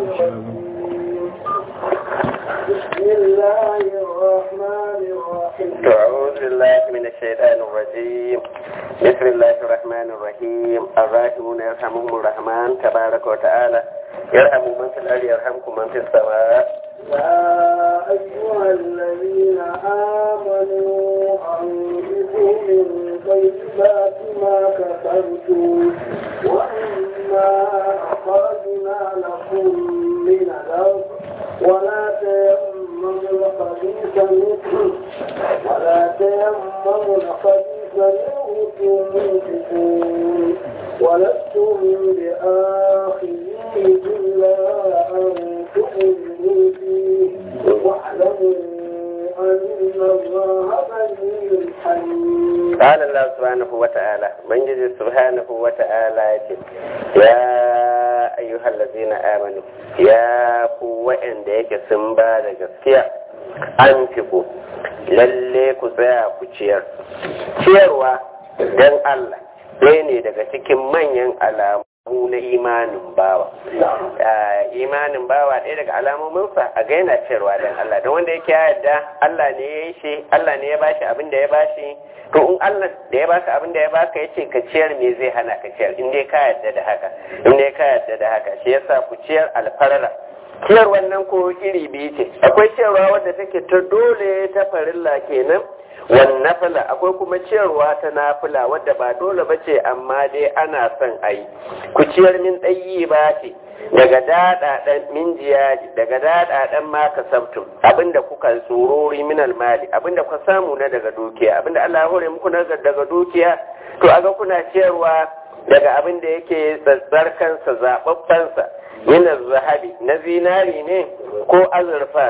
بسم الله الرحمن الرحيم أعوذ بالله من الشيطان الرجيم بسم الله الرحمن الرحيم الراحمون يرحمهم الرحمن تبارك وتعالى يرحم من في الأرض يرحمكم من في السماء يا أيها الذين آمنوا أنفقوا من طيبات ما كسبتم ومما أخرجنا لكم من الأرض ولا تيمموا الخبيث منه ولا تيمموا الخبيث منه تنفقون ولستم بآخذيه إلا أن تؤمنوا فيه واعلموا أن الله غني حليم قال الله سبحانه وتعالى من جزي سبحانه وتعالى يا أيها الذين آمنوا يا قوة عندك سنبا gaskiya an fiko lalle ku tsaya ku ciyar ciyarwa don Allah ɗaya ne daga cikin manyan alamu na imanin bawa imanin bawa ɗaya daga alamominsa a ga yana ciyarwa don Allah don wanda yake yarda Allah ne ya yi shi Allah ne ya bashi abin da ya bashi to in Allah da ya baka abin da ya baka ya ce ka ciyar me zai hana ka ciyar in dai ka yarda da haka in dai ka yarda da haka shi yasa ku ciyar alfarara ciyar wannan ko iri biyu ce akwai ciyarwa wadda take ta dole ta farilla kenan wan nafila akwai kuma ciyarwa ta nafila wadda ba dole ba ce amma dai ana son a yi ku ciyar min ɗayi ba ce daga daɗaɗen min jiyaji daga daɗaɗen ma ka sabtum abinda kuka tsorori min almali abinda kuka samu na daga dukiya abinda Allah ya hore muku na daga dukiya to aga kuna ciyarwa daga abin da yake tsatsarkansa zaɓaɓɓensa yana zahabi na zinari ne ko azurfa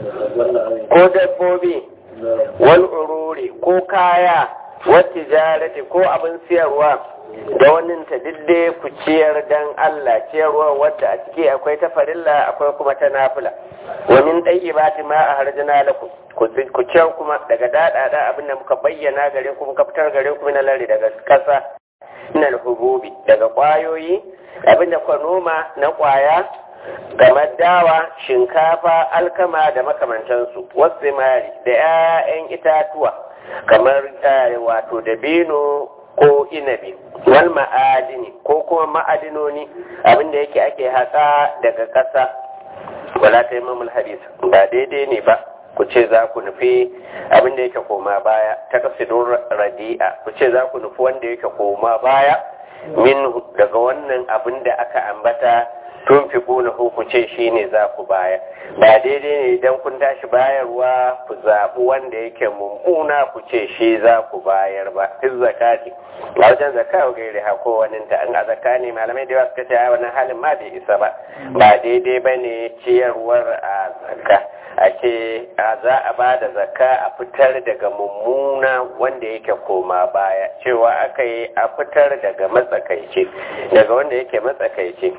ko dabbobi wal ururi ko kaya wacce jarati ko abin siyarwa da wannan ta didde ku ciyar dan Allah ciyarwa wadda a ciki akwai ta farilla akwai kuma ta nafila wa min dayyibati ma ahrajna lakum ku ciyar kuma daga dadada abin da muka bayyana gare ku muka fitar gare ku na lari daga kasa minal hububi daga kwayoyi abin da kwa noma na kwaya kamar dawa shinkafa alkama da makamantansu wasu mari da 'ya'yan itatuwa kamar wato dabino ko inabi wal ma'adini ko kuma ma'adinoni abinda yake ake haƙa daga ƙasa wala ta imamul hadis ba daidai ne ba ku ce za ku nufi abinda yake koma baya ta kasidun radi'a ku ce za ku nufi wanda yake koma baya min daga wannan abin da aka ambata tun fi kuna ku ce shi ne za ku baya ba daidai ne idan kun tashi bayarwa ku zaɓi wanda yake mummuna ku ce shi za ku bayar ba fi zakati a wajen zaka wa gairi hako wani ta an a zaka ne malamai da yawa suka ce a wannan halin ma bai isa ba ba daidai ba ne ciyarwar a zaka a ce za a ba da zakka a fitar daga mummuna wanda yake koma baya cewa aka yi a fitar daga matsakaici daga wanda yake matsakaici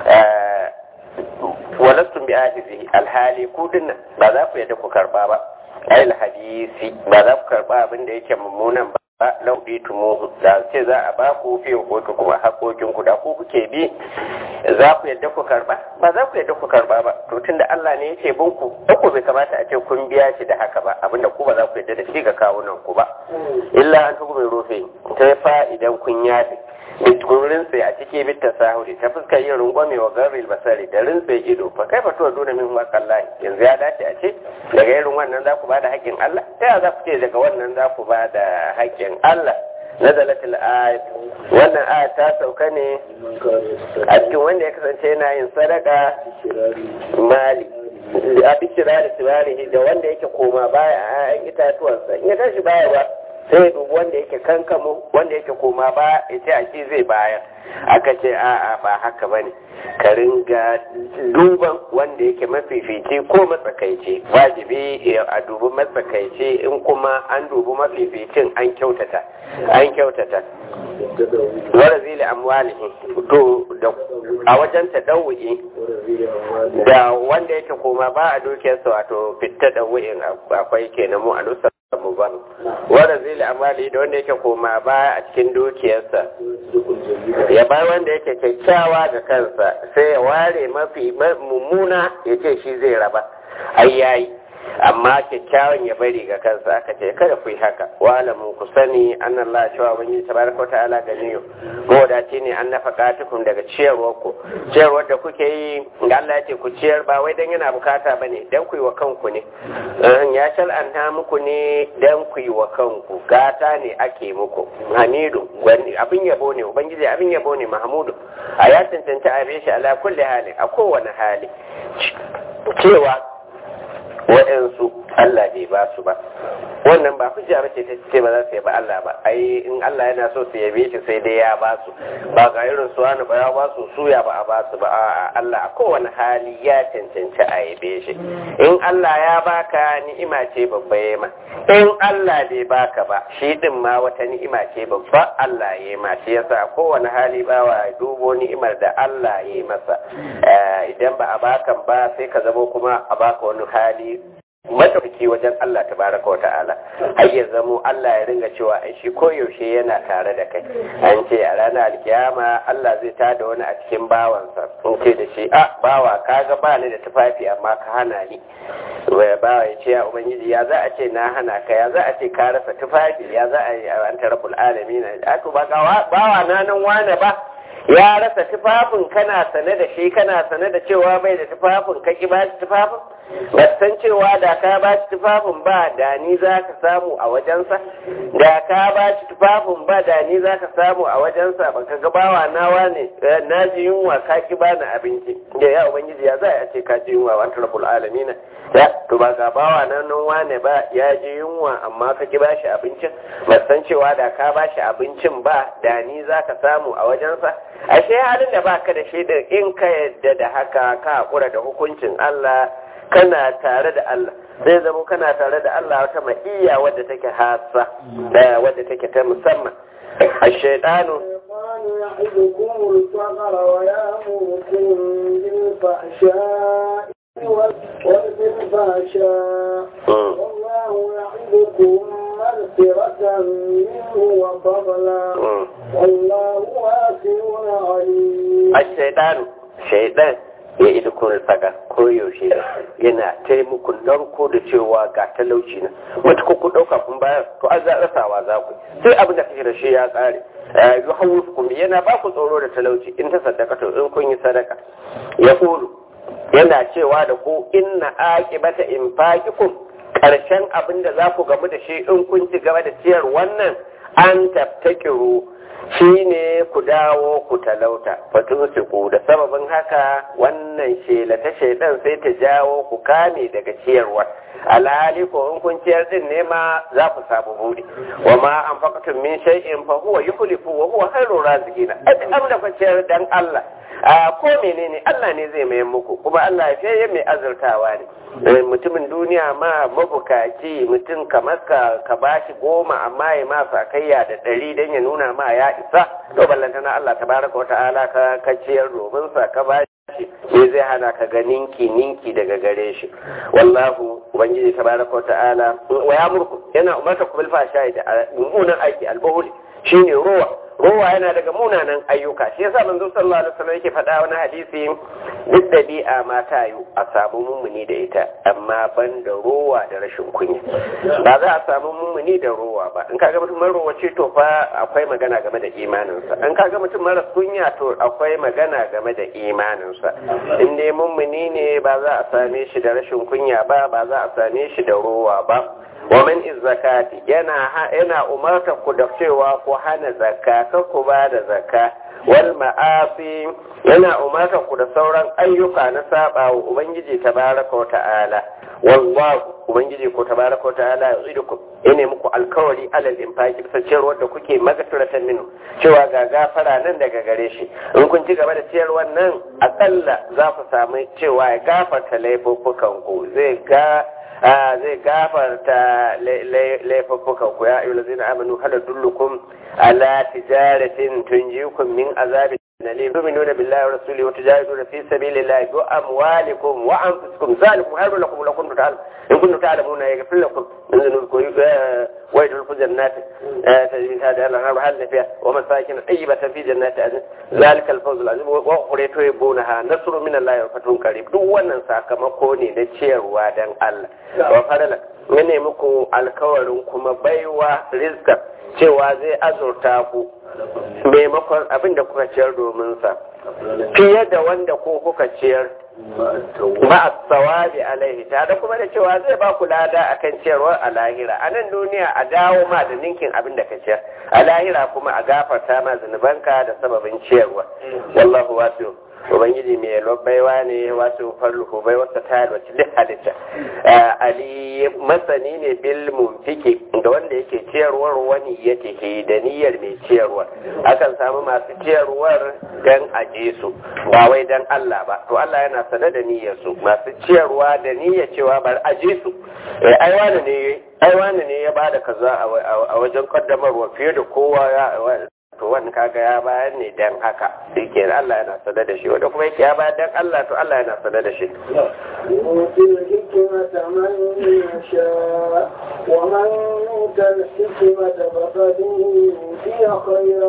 walastun bi ajizi alhali kudin ba za ku yadda ku karba ba ayil hadisi ba za ku karba abin da yake mummunan ba ba lauɗi tumu da ce za a ba ku fiye kotu kuma hakokin ku da ku kuke bi za ku yadda ku karba ba za ku yadda ku karba ba to tunda Allah ne yake bin ku ku bai kamata a ce kun biya shi da haka ba abinda ku ba za ku yadda da shi ga kawunan ku ba illa an tuku mai rufe ta fa idan kun yafi kun rinse a ciki bitta sahuri ta fuskar yin rungwame wa garril basari da rinse ido fa kai fatuwa dole min waƙallahi yanzu ya dace a ce daga irin wannan za ku ba da haƙƙin Allah ta yaya za ku ce daga wannan za ku ba da haƙƙin Allah nazalatul ayat wannan ayat ta sauka ne a cikin wanda ya kasance yana yin sadaka mali a bishira da tibarihi da wanda yake koma baya a 'ya'yan itatuwansa in ya tashi baya ba sai ya dubi wanda yake kankamo wanda yake koma ba ya ce a shi zai bayar aka ce a'a ba haka bane ka ringa duban wanda yake mafifici ko matsakaici wajibi a dubi matsakaici in kuma an dubi mafificin an kyautata an kyautata wara zili amwalihi to da a wajen tadawu'i da wanda yake koma ba a dukiyarsa wato fitta da wu'in akwai kenan mu a nusa mu ba wanda zai amali da wanda yake koma baya a cikin dukiyarsa ya bar wanda yake kyakkyawa ga kansa sai ya ware mafi mummuna ya ce shi zai raba ai yayi amma kyakkyawan ya bari ga kansa aka ce kada ku yi haka walamu ku sani an Allah cewa wani tabaraka wa ta'ala ganiyo mawadaci ne an nafaka tukun daga ciyarwar ku ciyarwar da kuke yi ga Allah ce ku ciyar ba wai dan yana bukata bane dan ku yi wa kanku ne ya shal'anta muku ne dan ku yi wa kanku gata ne ake muku hamidu abin yabo ne ubangiji abin yabo ne mahmudu a ya cancanta a shi ala kulli hali a kowane hali cewa waɗansu Allah bai ba su ba wannan ba hujja ba ce ta ce ba za su yabi Allah ba ai in Allah yana so su yabe shi sai dai ya ba su ba ga irin su wani ba ya ba su suya ba a ba su ba a'a Allah a kowane hali ya cancanci a yabe shi in Allah ya baka ni'ima ce babba ya ma in Allah bai baka ba shi din ma wata ni'ima ce babba Allah ya yi ma shi yasa a kowane hali ba wa dubo ni'imar da Allah ya yi masa idan ba a bakan ba sai ka zamo kuma a baka wani hali madaukaki wajen Allah tabaraka wa ta'ala har ya zamo Allah ya ringa cewa ai shi koyaushe yana tare da kai an ce a ranar alkiyama Allah zai tada wani a cikin bawansa sun ce da shi a bawa kaga ba ni da tufafi amma ka hana ni wai bawa ya ce ya ubangiji ya za a ce na hana ka ya za a ce ka rasa tufafi ya za a yi an tarabul alamin a to ba bawa na nan wane ba ya rasa tufafin kana sane da shi kana sane da cewa bai da tufafin ka ki ba shi tufafin ba san cewa da ka ba shi tufafin ba da ni za ka samu a wajensa da ka ba shi tufafin ba da ni za ka samu a wajensa ba ka gabawa nawa ne na ji yunwa ka ki ba ni abinci da ya ubangiji ya za a ce ka ji yunwa wa rabbul alamin ya to ba ga bawa nan nan wane ba ya ji yunwa amma ka ki ba shi abincin ba san cewa da ka ba shi abincin ba da ni za ka samu a wajensa ashe halin da baka da shi da in ka yadda da haka ka hakura da hukuncin Allah kana tare da Allah zai zama kana tare da Allah wata ma'iyya wadda take hasa da wadda take ta musamman الشيطان يعدكم الفقر ويأمركم بالفحشاء والفحشاء والله يعدكم مغفرة منه وفضلا والله واسع عليم الشيطان شيطان ya ida kunar faga koyaushe yana taimakon narko da cewa ga talauci na wata ku ɗauka kun bayar to an rasawa za ku sai abin da kake da shi ya ƙare yi hawu kuma yana ba ku tsoro da talauci in ta sadaka to in kun yi sadaka ya kulu yana cewa da ku inna aqibata infaqikum karshen abin da za ku gamu da shi in kun ci gaba da ciyar wannan an taftakiru shi ne ku dawo ku talauta fatun ku da sababin haka wannan shela ta shaidan sai ta jawo ku kame daga ciyarwa alhali ko in kun ciyar din ne ma za ku samu buɗe wa ma an fakatun min shay'in fa huwa yukhlifu wa huwa khairu raziqina abin da ku ciyar dan Allah a ko menene Allah ne zai mai muku kuma Allah ya fiye mai azurtawa ne mutumin duniya ma mabukaci mutum kamar ka ka bashi goma amma ya ma sakayya da ɗari don ya nuna ma ya isa to ballantana Allah tabaraka wa ta'ala ka ka ciyar domin sa ka bashi me zai hana ka ga ninki ninki daga gare shi wallahu ubangiji tabaraka wa ta'ala wa ya murku yana umarta ku bil fashai da mummunan aiki albahuli shine ruwa rowa yana daga munanan ayyuka shi yasa manzo sallallahu alaihi wasallam yake faɗa wani hadisi duk dabi'a ma ta yi a samu mummuni da ita amma ban da rowa da rashin kunya ba za a samu mummuni da rowa ba in kaga mutum mara ce to fa akwai magana game da imaninsa in kaga mutum mara kunya to akwai magana game da imaninsa in dai mummuni ne ba za a same shi da rashin kunya ba ba za a same shi da rowa ba wa min zakati yana yana umarta ku da cewa ku hana zakka kar ku ba da zakka wal ma'asi yana umarta ku da sauran ayyuka na saba wa ubangiji tabaraka wa ta'ala wallahu ubangiji ko tabaraka wa ta'ala ya'idukum yana muku alkawari alal infaqi bisa ciyarwar da kuke magaturatan minu cewa ga gafara nan daga gare shi in kun ci gaba da ciyarwar nan akalla za ku samu cewa ya gafarta laifuffukan ku zai ga zai gafarta laifuffukan ku ya ayyuhallazina amanu hal dullukum ala tijaratin tunjikum min azabin نليم تؤمنون بالله ورسوله وتجاهدون في سبيل الله بأموالكم وأنفسكم ذلكم خير لكم لو كنتم تعلمون إن كنتم تعلمون يغفر لكم من ذنوبكم ويدخلكم جنات تجري من هذه الأنهار هل فيها ومساكن طيبة في جنات عدن ذلك الفوز العظيم وأخرى تحبونها نصر من الله وفتح قريب duk wannan sakamako ne na ciyarwa dan Allah wa fadala ne muku alkawarin kuma baiwa rizqa cewa zai azurta ku maimakon abin da kuka ciyar domin sa fiye da wanda ko kuka ciyar ba a tsawabi alaihi tare kuma da cewa zai ba ku lada akan ciyarwar a lahira a nan duniya a dawo ma da ninkin abin da ka ciyar a lahira kuma a gafarta ma zunubanka da sababin ciyarwa wallahu wasu ubangiji mai baiwa ne wasu farluhu bai wata tayar wacce duk halitta ali masani ne bil mumfiki da wanda yake ciyarwar wani ya tehe da niyyar mai ciyarwar akan samu masu ciyarwar dan aje su ba wai dan Allah ba to Allah yana sanar da niyyar su masu ciyarwa da niyyar cewa bar aje su ai wani ne ai wani ne ya bada kaza a wajen kaddamarwa fiye da kowa ya to wannan kaga ya bayar ne dan haka yake Allah yana sada da shi wanda kuma yake ya bayar dan Allah to Allah yana sada da shi يؤتي الحكمة من يشاء ومن يؤت الحكمة فقد أوتي خيرا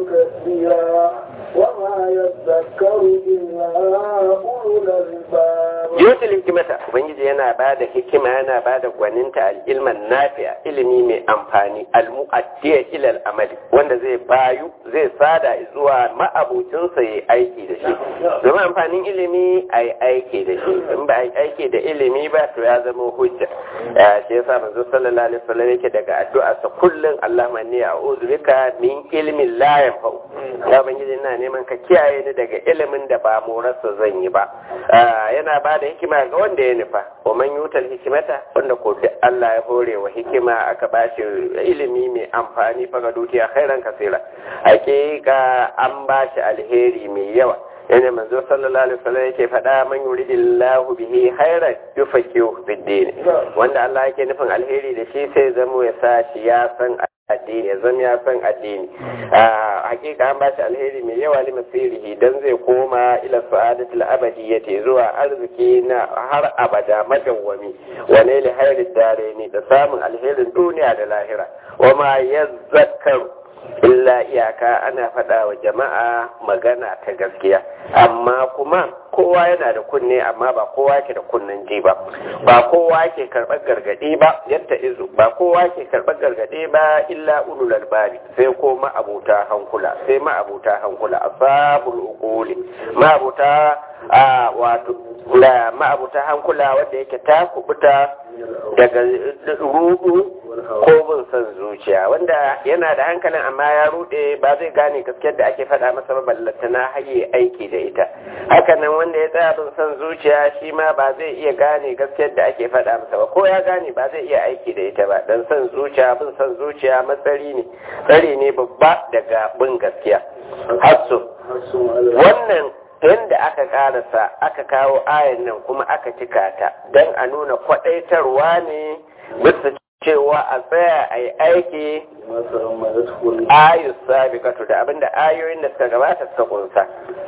كثيرا وما يذكر إلا أولو الألباب yutul hikimata ubangiji yana ba da hikima yana ba da gwaninta al'ilman nafi'a ilimi mai amfani almu'addiya ilal amali wanda zai bayu zai sada zuwa ma'abucinsa ya aiki da shi domin amfanin ilimi a yi aiki da shi in ba a yi aiki da ilimi ba to ya zama hujja shi yasa manzo sallallahu alaihi wasallam yake daga addu'a sa kullun Allahumma inni a'udhu bika min ilmin la yanfa'u ya ubangiji ina neman ka kiyaye ni daga ilimin da ba morarsa zan yi ba yana ba da hikima ga wanda ya nufa wa man yutal hikimata wanda ko duk Allah ya hore wa hikima aka bashi ilimi mai amfani fa ga dukiya khairan kasira hakika an bashi alheri mai yawa yana manzo sallallahu alaihi wasallam yake faɗa man yuridillahu bihi khairan yufaqihu fid din wanda Allah yake nufin alheri da shi sai zamo ya sa shi ya san addini ya zama ya san addini hakika an bashi alheri mai yawa li masirihi dan zai koma ila sa'adatul abadiyyati zuwa arziki na har abada madawwami wa ne li hayrid dareni da samun alherin duniya da lahira wa ma yazzakkaru illa iyaka ana faɗa wa jama'a magana ta gaskiya amma kuma kowa yana da kunne amma ba kowa ke da kunnen ji ba ba kowa ke karɓar gargaɗi ba yadda izu ba kowa ke karɓar gargaɗi ba illa ulul albabi sai ko ma'abuta hankula sai ma'abuta hankula asabul uquli ma'abuta a wato da ma'abuta hankula wanda yake ta kubuta daga rudu ko bin son zuciya wanda yana da hankalin amma ya rude ba zai gane gaskiyar da ake faɗa masa ba ballanta na haye aiki da ita hakanan wanda ya tsaya bin son zuciya shi ma ba zai iya gane gaskiyar da ake faɗa masa ba ko ya gane ba zai iya aiki da ita ba dan son zuciya bin son zuciya matsari ne tsari ne babba daga bin gaskiya hasso wannan yadda aka karasa aka kawo ayan nan kuma aka cika ta don a nuna kwadaitarwa ne bisa cewa a tsaya a yi aiki ayus sabiqatu da abinda ayoyin da suka gabata suka kunsa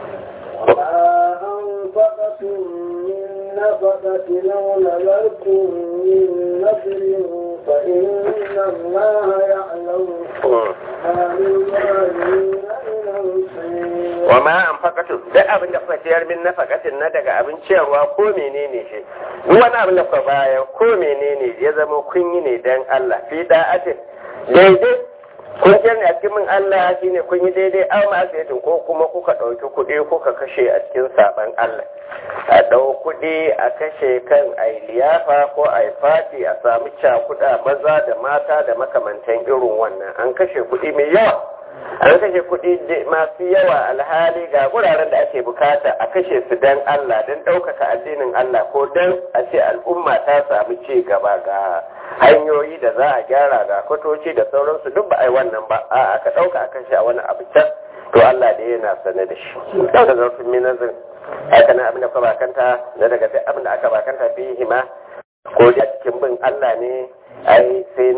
نفقة لو نذرتم من نذر فإن الله يعلم ما للظالمين wa ma an fakatu duk abin da kuka ciyar min nafakatin na daga abin ciyarwa ko menene shi duk wani abin da kuka baya ko menene ya zama kun yi ne dan Allah fi da'atin daidai kun ciyar ne a cikin min Allah shine kun yi daidai aw ma asiyatin ko kuma kuka ɗauki kuɗi kuka kashe a cikin saban Allah a ɗau kuɗi a kashe kan ai liyafa ko ai fati a samu cakuɗa maza da mata da makamantan irin wannan an kashe kuɗi mai yawa an kashe kuɗi masu yawa alhali ga wuraren da ake bukata a kashe su don Allah don ɗaukaka addinin Allah ko don a ce al'umma ta samu ci gaba ga hanyoyi da za a gyara ga kwatoci da sauransu duk ba a yi wannan ba a aka ɗauka a kashe a wani abu can to Allah da yana sane da shi ɗauka zarfin minazin haka nan abin da kuma bakanta da daga duk abin da aka bakanta fi hima ko da cikin bin Allah ne ai sai na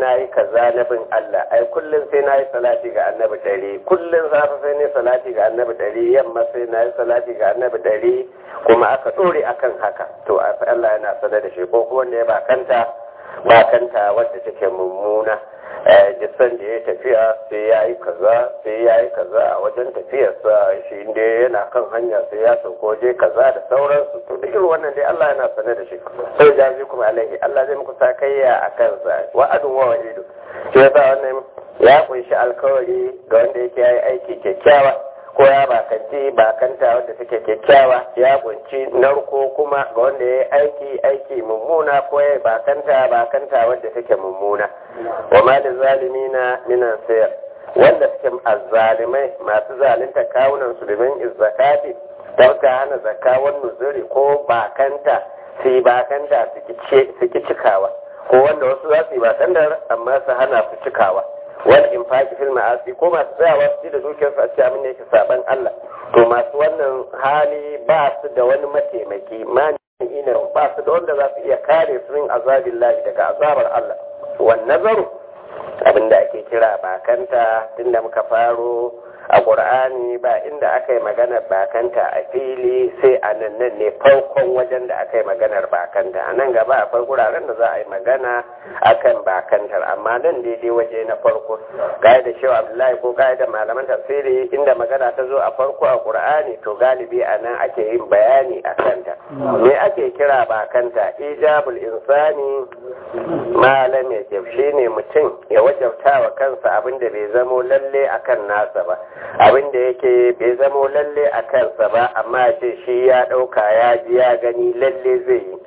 na yi kaza na bin Allah ai kullum sai na yi salati ga annabi ɗari kullum safe sai ne salati ga annabi ɗari yamma sai na yi salati ga annabi ɗari kuma aka ɗore akan haka to Allah yana sanar da shi ko kuma wanda ya bakanta bakanta wadda take mummuna jisan da ya tafiya sai ya yi kaza sai ya yi kaza a wajen tafiyarsa shi inda yana kan hanya sai ya sauko je kaza da sauransu to da irin wannan dai Allah yana sane da shi sai jazi kuma alaihi Allah zai muku sakayya a kansa wa'adun wa wa'idu shi yasa wannan ya kunshi alkawari ga wanda yake yayi aiki kyakkyawa ko ya bakanci bakanta wadda take kyakkyawa ya kunci narko kuma ga wanda ya aiki aiki mummuna ko ya bakanta bakanta wadda take mummuna wa malin zalimina minan sayar wanda suke azzalimai masu zalunta kawunan su domin izzakati don ka hana zakawan nuzuri ko bakanta su yi bakanta su ki cikawa ko wanda wasu za su yi bakantar amma su hana su cikawa wani infaki fil ma'asi ko masu tsayawa su da dukiyarsu a cikin abin da yake saban Allah to masu wannan hali ba su da wani mataimaki mani ina ba su da wanda za su iya kare su min azabin lahi daga azabar Allah wan nazaru abin da ake kira bakanta tunda muka faro a ƙur'ani ba inda aka yi maganar bakanta a fili sai a nan nan ne farkon wajen da aka yi maganar bakanta a nan gaba akwai guraren da za a yi magana akan bakantar amma nan daidai waje na farko gaya da shehu abdullahi ko gaya da malaman tafsiri inda magana ta zo a farko a ƙur'ani to galibi a nan ake yin bayani a kanta me ake kira bakanta ijabul insani malam ya shi ne mutum ya wajabta wa kansa abin da bai zamo lalle akan nasa ba abin da yake bai zamo lalle a kansa ba amma ce shi ya ɗauka ya ji ya gani lalle zai yi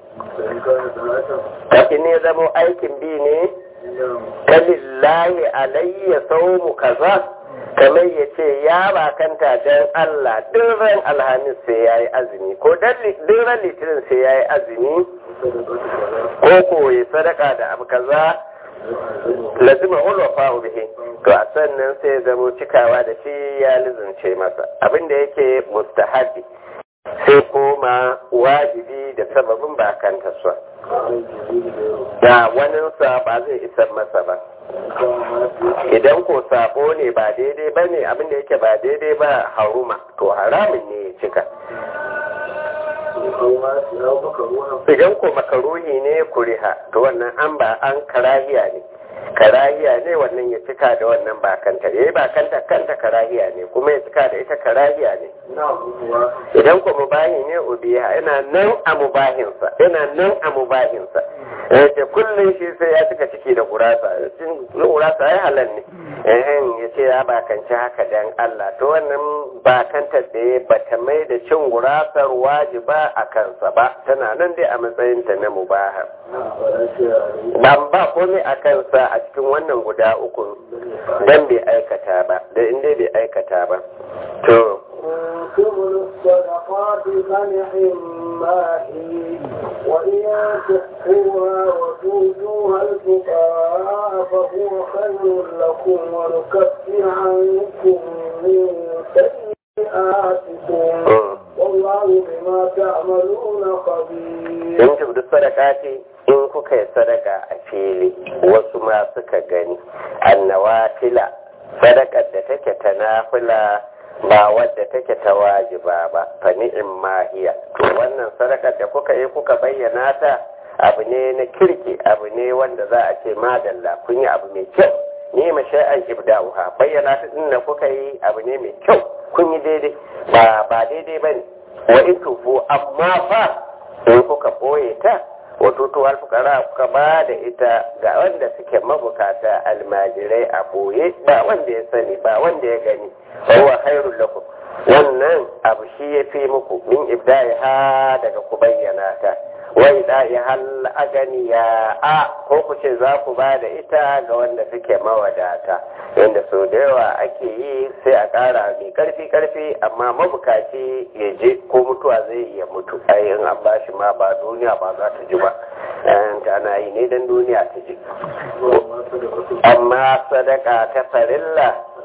kafin ne zamo aikin bi ne kalillahi alayya saumu kaza kamar ya ce ya bakanta don Allah duk ran alhamis sai ya yi azumi ko duk ran litinin sai ya yi azumi ko koyi sadaka da abu kaza lazima ulwafa bihi to a sannan sai ya zamo cikawa da shi ya lizince masa abin da yake mustahabi sai koma wajibi da sababin bakanta su da waninsa ba zai isar masa ba idan ko sabo ne ba daidai ba ne abinda yake ba daidai ba haruma to haramun ne ya cika idan ko makaruhi ne kuriha to wannan an ba an karahiya ne karahiya ne wannan ya cika da wannan bakanta ya yi bakanta kanta karahiya ne kuma ya cika da ita karahiya ne idan ko mubahi ne ubiha yana nan a mubahinsa yana nan a mubahinsa yace kullum shi sai ya cika ciki da gurasa cin gurasa ya halal ne eh ya ce ya bakanci haka dan Allah to wannan bakantar da ya bata mai da cin gurasar wajiba a kansa ba tana nan dai a matsayin ta na mubaha ban ba komai a kansa a cikin wannan guda uku dan bai aikata ba da inda bai aikata ba to تبلوا الصدقات فنعما هي وإن تخفوها وتؤتوها الفقراء فهو خير لكم ونكفر عنكم من سيئاتكم والله بما تعملون خبير. إن تبدو الصدقات in kuka yi sadaka a fili wasu ma suka gani annawafila sadakar da take ta nafila ba wadda take ta wajiba ba fa ni'im mahiya to wannan sadakar da kuka yi kuka bayyana ta abu ne na kirki abu ne wanda za a ce madalla kun yi abu mai kyau ni ma shay'an ibda'uha bayyana ta din da kuka yi abu ne mai kyau kun yi daidai ba ba daidai bane wa in tufu amma fa in kuka boye ta wato to alfukara kuka ba da ita ga wanda suke mabukata almajirai a boye ba wanda ya sani ba wanda ya gani huwa khairul lakum wannan abu shi ya fi muku min ibda'i ha daga ku bayyana ta wa ida'i hal aganiya a ko ku ce za ku ba da ita ga wanda suke mawadata yadda sau da yawa ake yi sai a ƙara mai karfi karfi amma mabukaci ya je ko mutuwa zai iya mutu ayin an ba shi ma ba duniya ba za ta ji ba ta ana yi ne don duniya ta ji amma sadaka ta farilla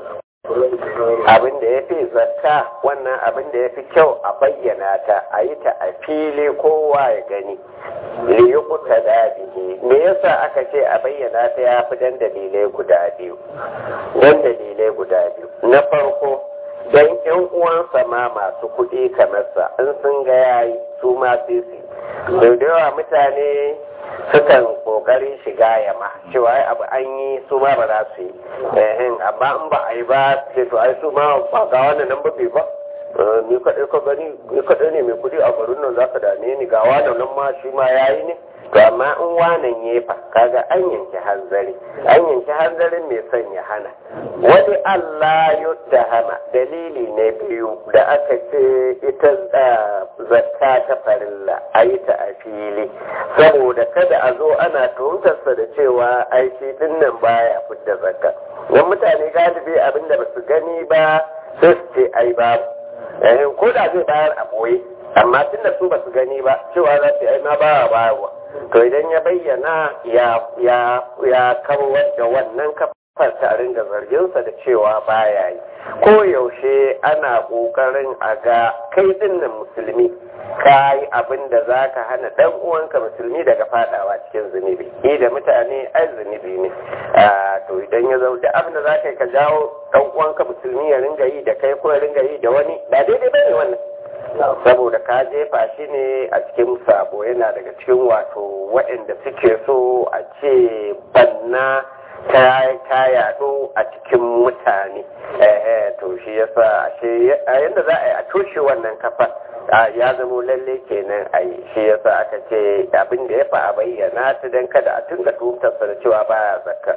abin da ya fi zakka wannan abin da ya fi kyau a bayyana ta a yi ta a fili kowa ya gani liyukuta da bihi me yasa aka ce a bayyana ta ya fi dan dalilai guda biyu dan dalilai guda biyu na farko dan yan uwansa ma masu kuɗi kamar sa in sun ga yayi su ma sai su da yawa mutane sukan kokari shiga yama cewa ai abu an yi su ma ba za su yi amma in ba a yi ba sai to ai su ma ba ga wannan nan ba bai ba ni kaɗai ka gani ni kaɗai ne mai kuɗi a garin nan za ka dame ni ga wannan nan ma shi ma ya yi ne to amma in wanan ya fa kaga an yanke hanzari an yanke hanzarin mai son ya hana wani Allah yuttahama dalili ne biyu da aka ce ita zakka ta farilla a yi ta a fili saboda kada a zo ana tuhumtarsa da cewa aiki din nan baya fidda zakka don mutane galibi abinda ba su gani ba sai su ce ai babu ko da zai bayar a boye amma tun da su ba su gani ba cewa za su yi na ba bayarwa to idan ya bayyana ya ya ya kawar da wannan kafar ta ringa zarginsa da cewa baya yi ko yaushe ana kokarin a ga kai dinnan musulmi ka yi abin da za ka hana ɗan uwanka musulmi daga fadawa cikin zunubi ni da mutane ai zunubi ne to idan ya zau da abin da za ka yi ka jawo ɗan uwanka musulmi ya ringa yi da kai ko ya ringa yi da wani ba daidai ba ne wannan saboda ka jefa shi ne a cikin sabo yana daga cikin wato waɗanda suke so a ce banna ta yaɗo a cikin mutane to shi yasa ashe yadda za a yi a toshe wannan kafa ya zamo lalle kenan a yi shi yasa aka ce abin da ya fa a bayyana ta don kada a tunga tuhumtarsa da cewa baya zakka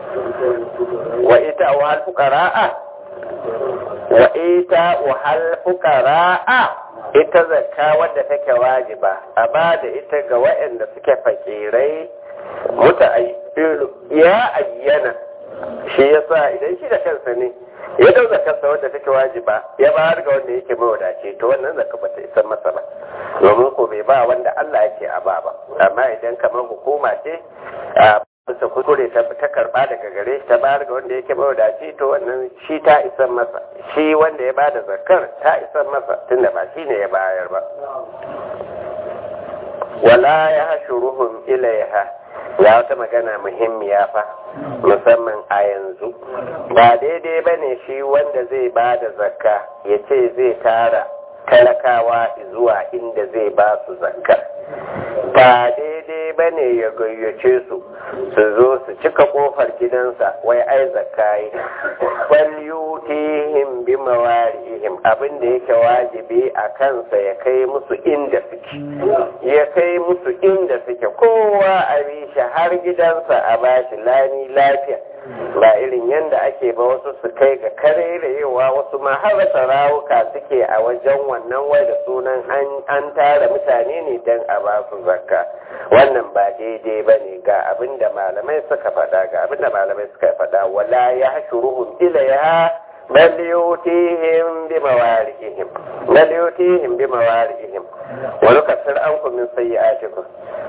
wa ita wa alfukara'a wa ita wa alfukara'a ita zakka wadda take wajiba a ba da ita ga waɗanda suke fakirai muta ya ayyana shi yasa idan shi da kansa ne ya dau zakarsa wadda take wajiba ya bayar ga wanda yake mawadace to wannan zakka bata isa masa ba domin ko bai ba wanda Allah yake a ba ba amma idan kamar hukuma ce a bisa kuskure ta ta karba daga gare shi ta bayar ga wanda yake mawadaci to wannan shi ta isa masa shi wanda ya bada zakar ta isa masa tunda ba shi ne ya bayar ba wala ya hashuruhum ilaiha ya wata magana muhimmiya fa musamman a yanzu ba daidai ba ne shi wanda zai ba da zakka ya ce zai tara talakawa zuwa inda zai ba su zakka ba daidai ba ne ya gayyace su su zo su cika kofar gidansa wai ai zakka yi falyutihim bi mawarihim abin da yake wajibi a kansa ya kai musu inda suke ya kai musu inda suke kowa a bi shi har gidansa a bashi lani lafiya ba irin yadda ake ba wasu su kai ga karerayewa wasu ma har rawuka suke a wajen wannan wai da sunan an tara mutane ne don a ba su zakka wannan ba daidai ba ne ga abin da malamai suka faɗa ga abin da malamai suka faɗa wala ya hashuruhum ilaiha bal yutihim bi mawarihim bal yutihim bi mawarihim wa nukassir ankum min sayyi'atikum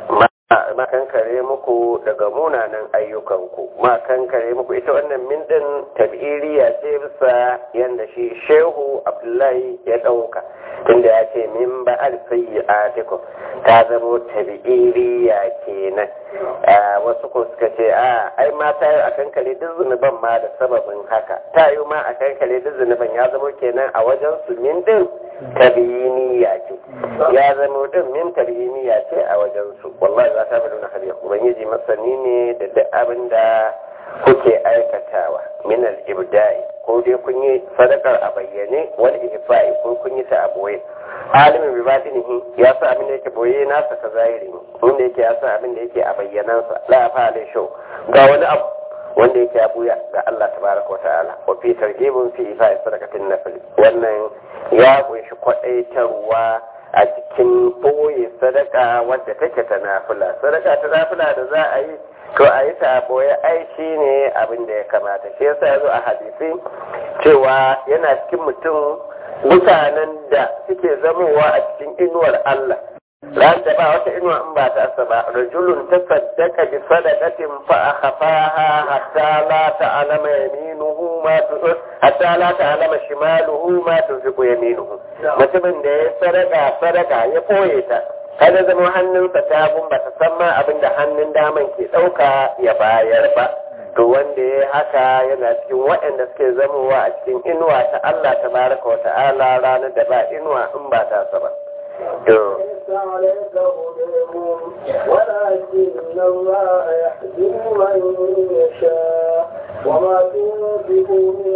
ma kankare muku daga munanan ayyukanku ma kankare muku ita wannan min din tabiriya ce bisa yanda shi shehu abdullahi ya dauka tunda ya ce min ba al sayyi'atikum ta zamo tabiriya kenan wasu ko suka ce a ai ma ta yi a kankare duk zunuban ma da sababin haka ta yi ma a kankare duk zunuban ya zamo kenan a wajen su min din tabiyiniya ce ya zamo din min tabiyiniya ce a wajen su wallahi za ta bada hadiya ubangiji masani ne da duk abin da kuke aikatawa min al-ibda'i ko dai kun yi sadakar a bayyane wal ihfa'i ko kun yi ta a boye alimin bi batinihi ya sa abin da yake boye nasa ta zahiri wanda yake ya sa abin da yake a bayyanansa la fa alai shau ga wani abu wanda yake ya buya ga Allah tabaraka wa ta'ala wa fi targhibun fi ifa'i sadaqatin nafil wannan ya kunshi kwadaitarwa a cikin boye sadaka wadda take ta nafila sadaka ta nafila da za a yi to a yi ta boye ai shi ne abin da ya kamata shi yasa ya zo a hadisi cewa yana cikin mutum mutanen da suke zamowa a cikin inuwar Allah ran da ba wata inuwa in ba ta asa ba rajulun tasaddaqa bi sadaqatin fa akhfaha hatta la ta'lama yaminuhu ma tu hatta la ta'lama shimaluhu ma tunfiqu yaminuhu mutumin da ya sadaka sadaka ya koye ta kada zama hannunsa ta ba ta san ma abin da hannun daman ke ɗauka ya bayar ba to wanda ya haka yana cikin waɗanda suke zamowa a cikin inuwa ta Allah ta baraka wa ta'ala ranar da ba inuwa in ba ta ba to ليس عليك هديهم ولكن الله يهدي من يشاء وما تنفقوا من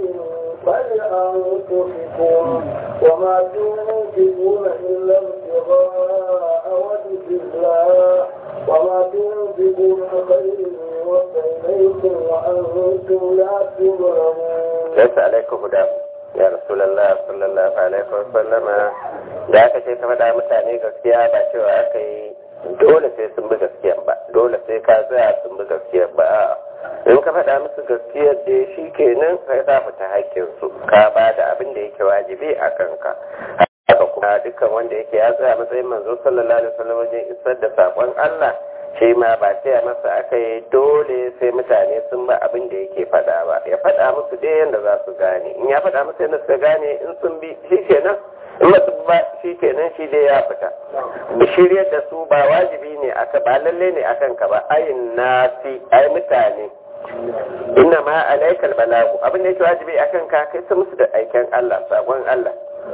خير فلأنفسكم وما تنفقون إلا ابتغاء وجه الله وما تنفقوا من خير يوفى إليكم وأنتم لا تظلمون ليس عليك هدى ya rasulallah sallallahu alaihi wa sallama da aka ce ka faɗa mutane gaskiya ba cewa aka yi dole sai sun bi gaskiya ba dole sai ka tsaya sun bi gaskiya ba in ka faɗa musu gaskiyar da shi kenan kai za fita hakkin su ka ba da abin da yake wajibi a kanka haka kuma dukkan wanda yake ya tsaya matsayin manzo sallallahu alaihi wasallam wajen isar da sakon Allah shi ma ba sai masa aka yi dole sai mutane sun ba abin da yake faɗa ba ya faɗa musu dai yadda za su gane in ya faɗa musu yadda suka gane in sun bi shi kenan in ba su ba shi kenan shi dai ya fita shiryar da su ba wajibi ne aka ba lalle ne akan ka ba ayin nasi ai mutane inna ma alaikal balagu abin da yake wajibi akan ka kai su musu da aiken Allah sakon Allah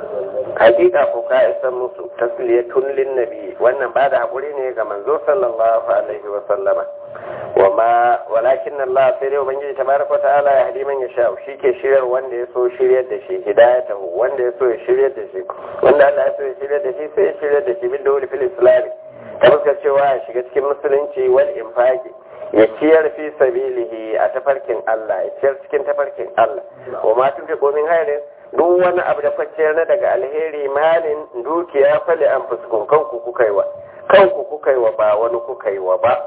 hakika ko ka isa musu tasliyatun lin nabi wannan ba da hakuri ne ga manzo sallallahu alaihi wa sallama wa ma walakin Allah sai dai ubangiji tabaraka ta'ala ya hadi man yasha shi ke shiryar wanda ya so shiryar da shi hidayatahu wanda ya so ya shiryar da shi wanda Allah ya so ya shiryar da shi sai ya shiryar da shi bin dawli fil islam ta fuskar cewa ya shiga cikin musulunci wal infaqi ya ciyar fi sabilihi a tafarkin Allah ya ciyar cikin tafarkin Allah wa ma tun fi komin hairin duk wani abu da kwanciyar na daga alheri malin dukiya fali an fuskun kanku kuka yi wa kanku kuka yi wa ba wani kuka yi wa ba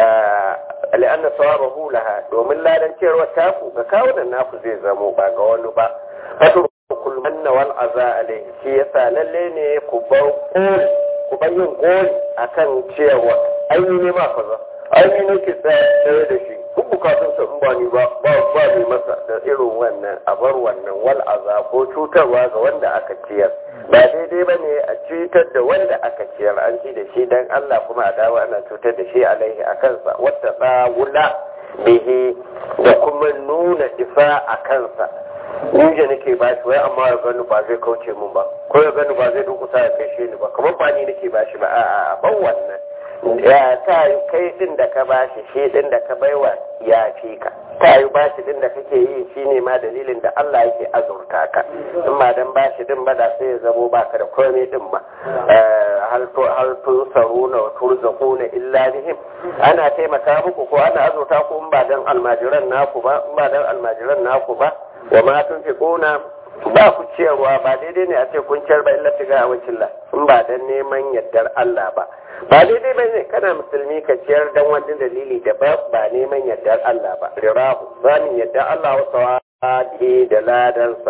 al'anna sawabahu laha domin ladan ciyarwa taku ga kawunan naku zai zamo ba ga wani ba fatu kul manna wal aza alaihi shi yasa lalle ne ku bar koli ku bar yin koli akan ciyarwa ainihi ne ma kaza ainihi nake tsaye da shi duk bukatunsa in ba ni ba ba ba ni masa da irin wannan a bar wannan wal aza ko cutarwa ga wanda aka ciyar ba daidai ba ne a cutar da wanda aka ciyar an ci da shi dan Allah kuma a dawo ana cutar da shi alaihi a kansa wata tsawula bihi da kuma nuna ifa a kansa ni da nake ba shi wai amma ya gani ba zai kauce mun ba ko ya gani ba zai dukusa ya kai shi ni ba kamar ba ni nake ba shi ba a'a ban wannan ya ta yi kai din da ka bashi shi din da ka baiwa ya fi ka ta yi bashi din da kake yi shi ne ma dalilin da Allah yake azurta ka in ba dan bashi din ba da sai ya zamo baka da komai din ba hal tun saruna wa turzaquna illa bihim ana taimaka muku ko ana azurta ku in ba dan almajiran naku ba in ba dan almajiran naku ba wa ma tunfiquna ba ku ciyarwa ba daidai ne a ce kun ciyar ba illa tiga a wacin in ba dan neman yardar Allah ba ba daidai ba ne kana musulmi ka ciyar dan wani dalili da ba ba neman yardar Allah ba rirahu zamin yardar Allah wa sawadi da ladansa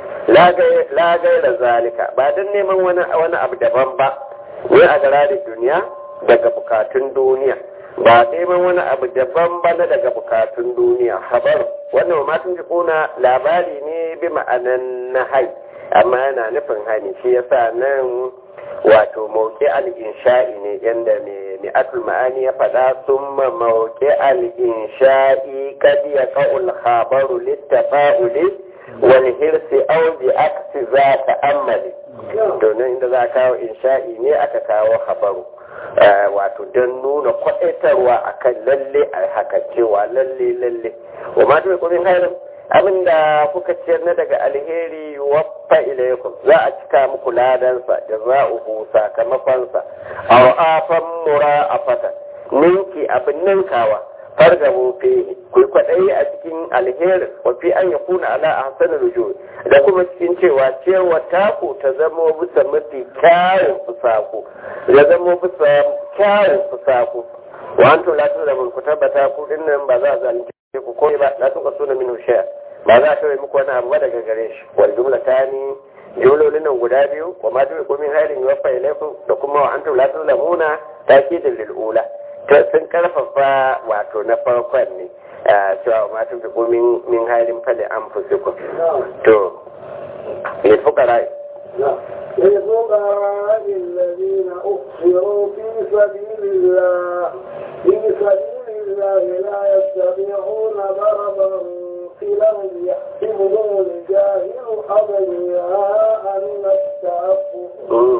la gaira zalika ba dan neman wani wani abu daban ba ne a gara da duniya daga bukatun duniya ba neman wani abu daban ba na daga bukatun duniya habar wannan ma tun kuna labari ne bi ma'anan na hai amma yana nufin hani shi yasa nan wato mauke al-insha'i ne yanda mai atul ma'ani ya faɗa summa mauke al-insha'i kad ya qa'ul khabaru littafa'uli wal hirsi aw bi aksi za ta'ammali to nan inda za kawo insha'i ne aka kawo khabaru wato don nuna kwaɗaitarwa akan lalle a haka cewa lalle lalle wa ma ta kumin hairin abinda kuka ciyar na daga alheri waffa ilaikum za a cika muku ladansa jaza'uhu sakamakonsa aw afan mura'afata ninki abin ninkawa fargabu fi ku kwaɗayi a cikin alherin wa fi an ya kuna ala ahsanul ruju da kuma cikin cewa ciyarwa taku ta zamo bisa mafi kyawun fusaku ya zamo bisa kyawun fusaku wa antum la tuzlamun ku tabbata ku dinnan ba za a zalunce ku ko ba la tuka suna min shay'a ba za a tauye muku wani abu ba daga gare shi wal jumla tani jumlolin nan guda biyu wa ma tuka min halin yuwaffa ilaykum da kuma wa antum la tuzlamuna takidin lil ula sun karfafa wato na farkon ne cewa ma tun fi min min halin fali an fusikun to ne fukara للفقراء الذين أخسروا في سبيل الله في سبيل الله لا يستطيعون ضربا في الأرض يحسبهم الجاهل أغنياء من التعفف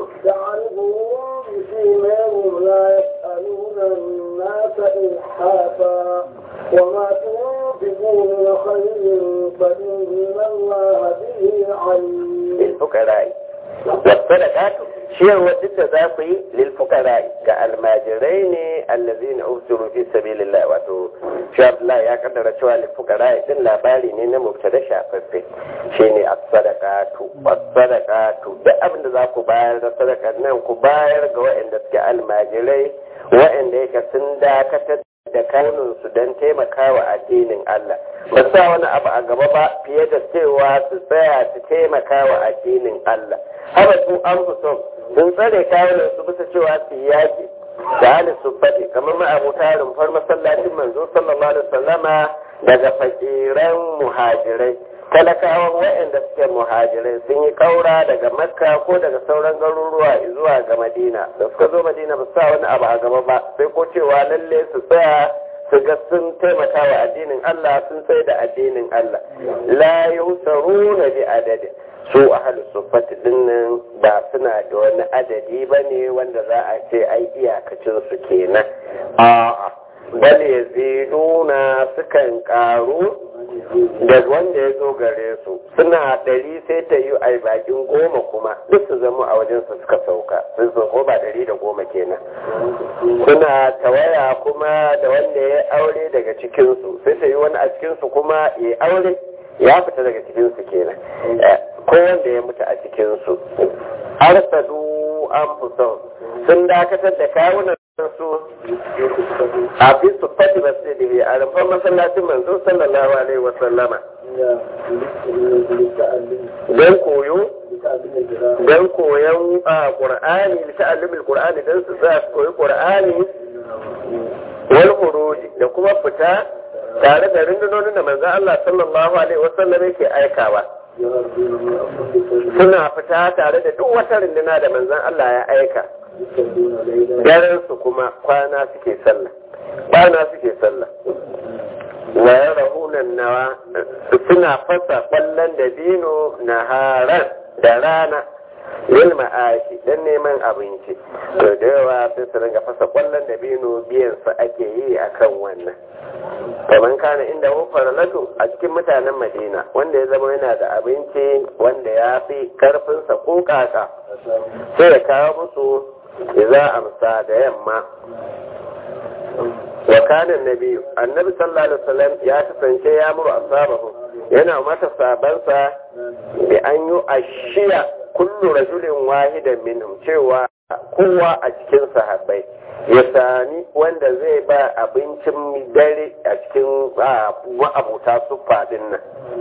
تعرفهم بسيماهم لا يسألون الناس إلحافا وما تنفقوا من خير فإن الله به عليم للفقراء والصدقات ciyarwar duk da za ku yi lilfukara ga almajirai ne allazi na usuru fi sabilillah wato shi Abdullahi ya kaddara cewa lilfukara din labari ne na mubtada shafaffe shine as-sadaqatu as-sadaqatu duk abin da za ku bayar da sadakar nan ku bayar ga waɗanda suke almajirai waɗanda yake sun dakatar da kanunsu don taimakawa addinin Allah ba sa wani abu a gaba ba fiye da cewa su tsaya su taimakawa addinin Allah haka su an son sun tsare kawunan su bisa cewa su yaki da hali su faɗi kamar ma'abuta rumfar masallacin manzo sallallahu alaihi wasallama daga fakiran muhajirai talakawan waɗanda suke muhajirai sun yi ƙaura daga makka ko daga sauran garuruwa zuwa ga madina da suka zo madina ba sa wani abu a gaba ba sai ko cewa lalle su tsaya su ga sun taimaka wa addinin Allah sun tsaye da addinin Allah la yusaruna bi adadin su ahlu sufati dinnan ba suna da wani adadi bane wanda za a ce ai iyakacin su kenan a'a bal yaziduna sukan karu da wanda ya zo gare su suna ɗari sai ta yi a bakin goma kuma duk su zama a wajen su suka sauka sun sun ko ba ɗari da goma kenan suna tawaya kuma da wanda ya aure daga cikinsu sai ta yi wani a cikinsu kuma ya aure ya fita daga cikinsu kenan ko wanda ya mutu a cikinsu arsadu an fusan sun dakatar da kawunan su a fi su fadi ba su da a rumfar masallacin manzo sallallahu alaihi wa sallama don koyo don koyon qur'ani da ta'allumin qur'ani don su za su koyi qur'ani wal khuruji da kuma fita tare da rundunonin da manzo Allah sallallahu alaihi wa sallam yake aikawa suna fita tare da duk wata runduna da manzon Allah ya aika daren su kuma kwana suke sallah kwana suke sallah wa yarahunan nawa suna fasa kwallon da dino na haran da rana yin ma'ashi don neman abinci to da yawa sai su ringa fasa kwallon da bino biyan su ake yi akan wannan kamar kana inda wufar latu a cikin mutanen madina wanda ya zama yana da abinci wanda ya fi karfinsa ko kaka sai ya kawo musu za amsa da yamma wa kana nabi annabi sallallahu alaihi wasallam ya kasance ya muru asabahu yana mata sabansa bi an yi ashiya kullu rajulin wahidan minhum cewa kowa a cikin sahabbai ya sami wanda zai ba abincin dare a cikin ma'abuta su fadin nan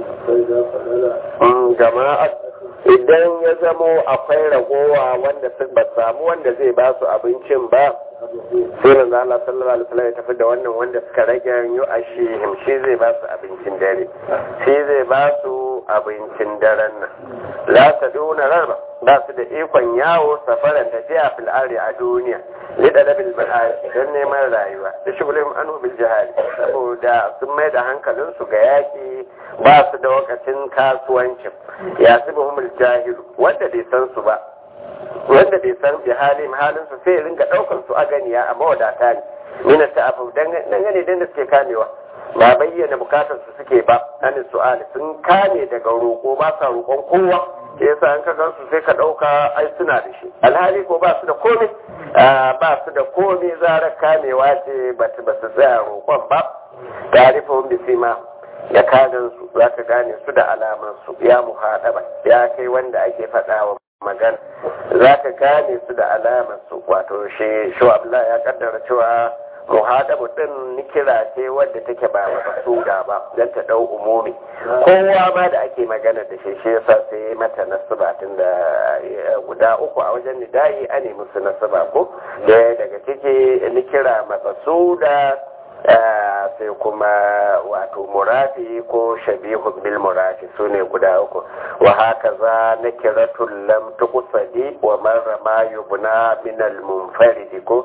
jama'a idan ya zamo akwai ragowa wanda ba samu wanda zai ba su abincin ba sai manzo Allah sallallahu alaihi wasallam ya tafi da wannan wanda suka rage yu ashihim shi zai ba su abincin dare shi zai ba su abincin daren nan la taduna raba ba su da ikon yawo safaran tafiya fil ari a duniya li dalabil bahar dan neman rayuwa da shugulihim anhu bil jihad saboda sun mai da hankalin su ga yaki ba su da wakacin kasuwancin ya sibuhumul jahilu wanda bai san su ba wanda bai san bi halin halin su sai ringa daukar su a ganiya a mawadata ne mina ta afu dangane da da suke kamewa ba bayyana bukatar su suke ba an su'ali sun kame daga roƙo ba sa roƙon kowa ke yasa an ka su sai ka ɗauka ai suna da shi alhali ko ba su da komai ba su da komai zarar kamewa ce ba su tsaya roƙon ba tarifin bisima da kagan su za ka gane su da alaman su ya muhaɗaba ya kai wanda ake faɗawa magana za ka gane su da alamar su wato shi shu'abla ya kaddara cewa muhadabu din nikira ce wadda take ba masuda ba don ta dau umumi kowa ma da ake magana da shi shi yasa sai mata nasaba tun da guda uku a wajen nidayi a nemi su nasaba ko da daga ciki nikira masuda sai kuma wato murafi ko shabihu bil murafi su ne guda uku wa haka za na kiratun lam tuqsadi wa marra ma yubna min al munfaridi ko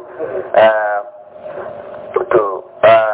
to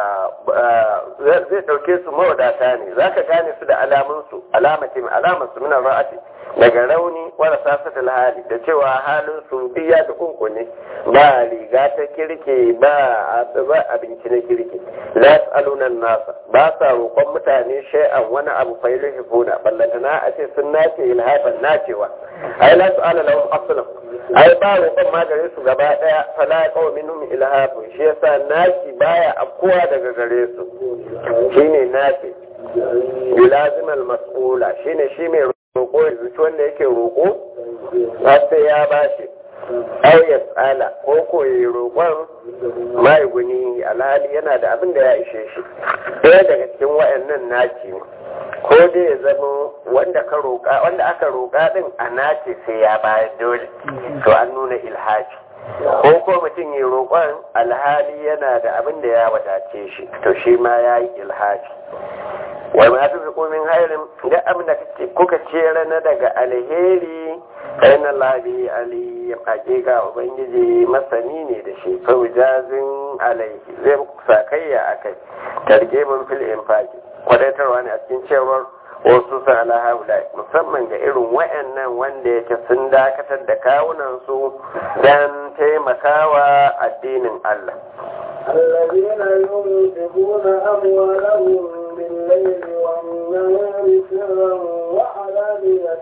zai dauke su mawadata ne zaka gane su da alamun su alamatin alamar su min ra'ati daga rauni wala sasatul hali da cewa halin su biya da kunkune ba riga ta kirke ba abinci na kirke la yasaluna nasa ba sa roƙon mutane shay'an wani abu fa yulhifuna ballantana a ce sun nace ilhafan nacewa ai la su'ala lahum aslan ai ba roƙon ma gare su gaba daya fala qaw minhum ilhafun shi yasa naci baya afkuwa daga gare su shine naci bilazimal mas'ula shine shi mai roƙo ya zuci wanda yake roƙo har sai ya bashi ai ya tsala ko ko ya roƙon mai guni alhali yana da abin da ya ishe shi ɗaya daga cikin wayannan naci ne ko dai ya zama wanda ka roƙa wanda aka roƙa din a nace sai ya bayar dole to an nuna ilhaji ko ko mutum ya roƙon alhali yana da abin da ya wadace shi to shi ma ya yi ilhaji wai ma ta fi min hairin da abin da kuka ce rana daga alheri kai na labi ali hakika ubangiji masani ne da shi faujazin alaihi zai muku sakayya a kai targe mun fil infaki kwadaitarwa ne a cikin cewar wasu sa ala haula musamman ga irin wayannan wanda yake sun dakatar da kawunan su dan taimakawa addinin Allah الذين ينفقون أموالهم بالليل والنهار سرا وعلانية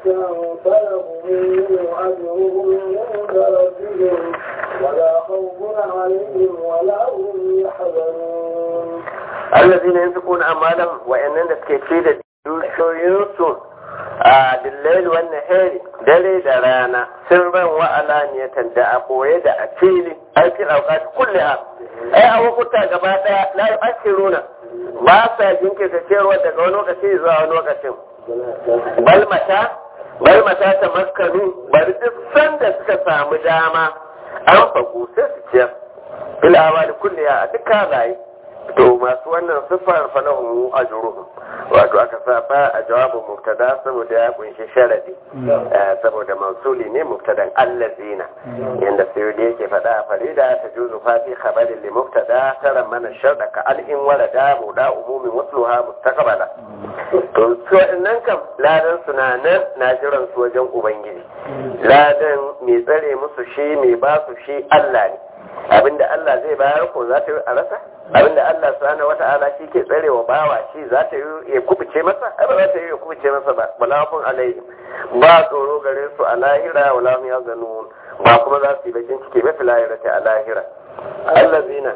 فلهم أجرهم عند ربهم ولا خوف عليهم ولا هم يحزنون الذين ينفقون أموالهم وإننا كيفية dukiyoyinsu a dillail wannan heri dare da rana sirran wa alaniyatan da a boye da a fili aikin aukat kulle a ai a hukunta gaba daya la yu'akhiruna ba sa jinkirta ciyarwa daga wani lokaci zuwa wani lokacin bal mata bal mata ta maskanu bari duk sanda suka samu dama an fagu sai su ciyar bilawa da kulle a dukkan rayu to masu wannan siffar falahu ajruhum wato aka sa ba a jawabin mubtada saboda ya kunshi sharadi saboda mausuli ne mubtadan allazina yanda sayyidi yake faɗa a farida ta juzu fa fi khabarin li mubtada tara mana sharda ka al in walada muda umumin wasluha mustaqbala to so nan kam ladan suna nan na jiran su wajen ubangiji ladan mai tsare musu shi mai ba su shi Allah ne abinda Allah zai bayar ko za ta yi a rasa abinda Allah subhanahu wata'ala shi ke tsare wa bawa shi za ta yi ya kubuce masa ai ba za ta yi ya kubuce masa ba wala kun alaihim ba tsoro gare su a lahira wala hum yazanun ba kuma za su yi bakin ciki ba fil lahirati a lahira allazina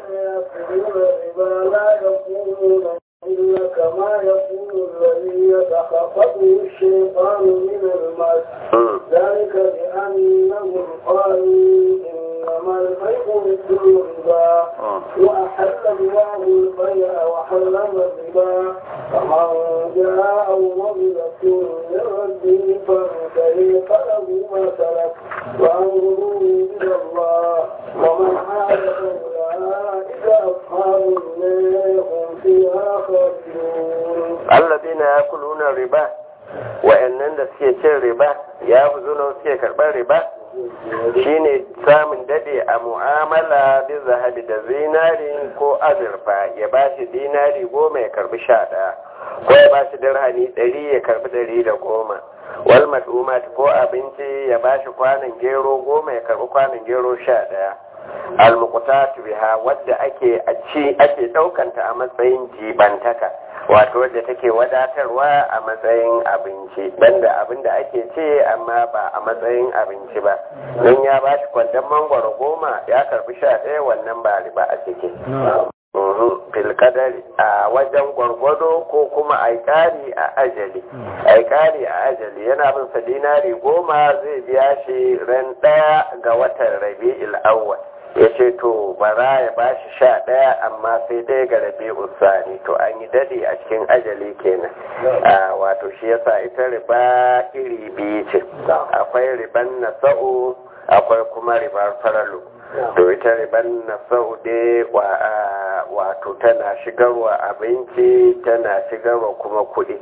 إلا كما يقول الذي يتخطفه الشيطان من المس ذلك بأنهم قالوا إنما البيع مثل الربا وأحل الله البيع وحرم الربا فمن جاء موعظة من ربه فانتهي فله ما سلك وأمره إلى الله ومن عاد فأولئك أصحاب النار هم فيها خالدون الذين يأكلون الربا wa'annan da suke cin riba ya fi zuna suke karɓar riba shine samun dade a mu'amala bi zahabi da zinari ko azurfa ya ba shi dinari goma ya karbi sha ɗaya ko ya ba shi dirhami ɗari ya karbi ɗari da goma wal mad'umat ko abinci ya ba shi kwanan gero goma ya karbi kwanan gero sha ɗaya almuqtatu biha wadda ake a ci ake ɗaukanta a matsayin jibantaka wato wadda take wadatarwa a matsayin abinci banda abin da ake ce amma ba a matsayin abinci ba don ya ba shi kwandon mangwaro goma ya karbi sha ɗaya wannan ba riba a ciki filkadari a wajen gwargwado ko kuma a ƙari a ajali a ƙari a ajali yana bin sa dinari goma zai biya shi ran ɗaya ga watan rabi'il awwal ya ce to bara ya ba shi sha ɗaya amma sai ɗaya ga rabi usani to an yi daɗe a cikin ajali kenan wato shi yasa ita riba iri biyu ce akwai riban nasa'u akwai kuma ribar faralu to ita riban nasa'u dai wato tana shigarwa abinci tana shigarwa kuma kuɗi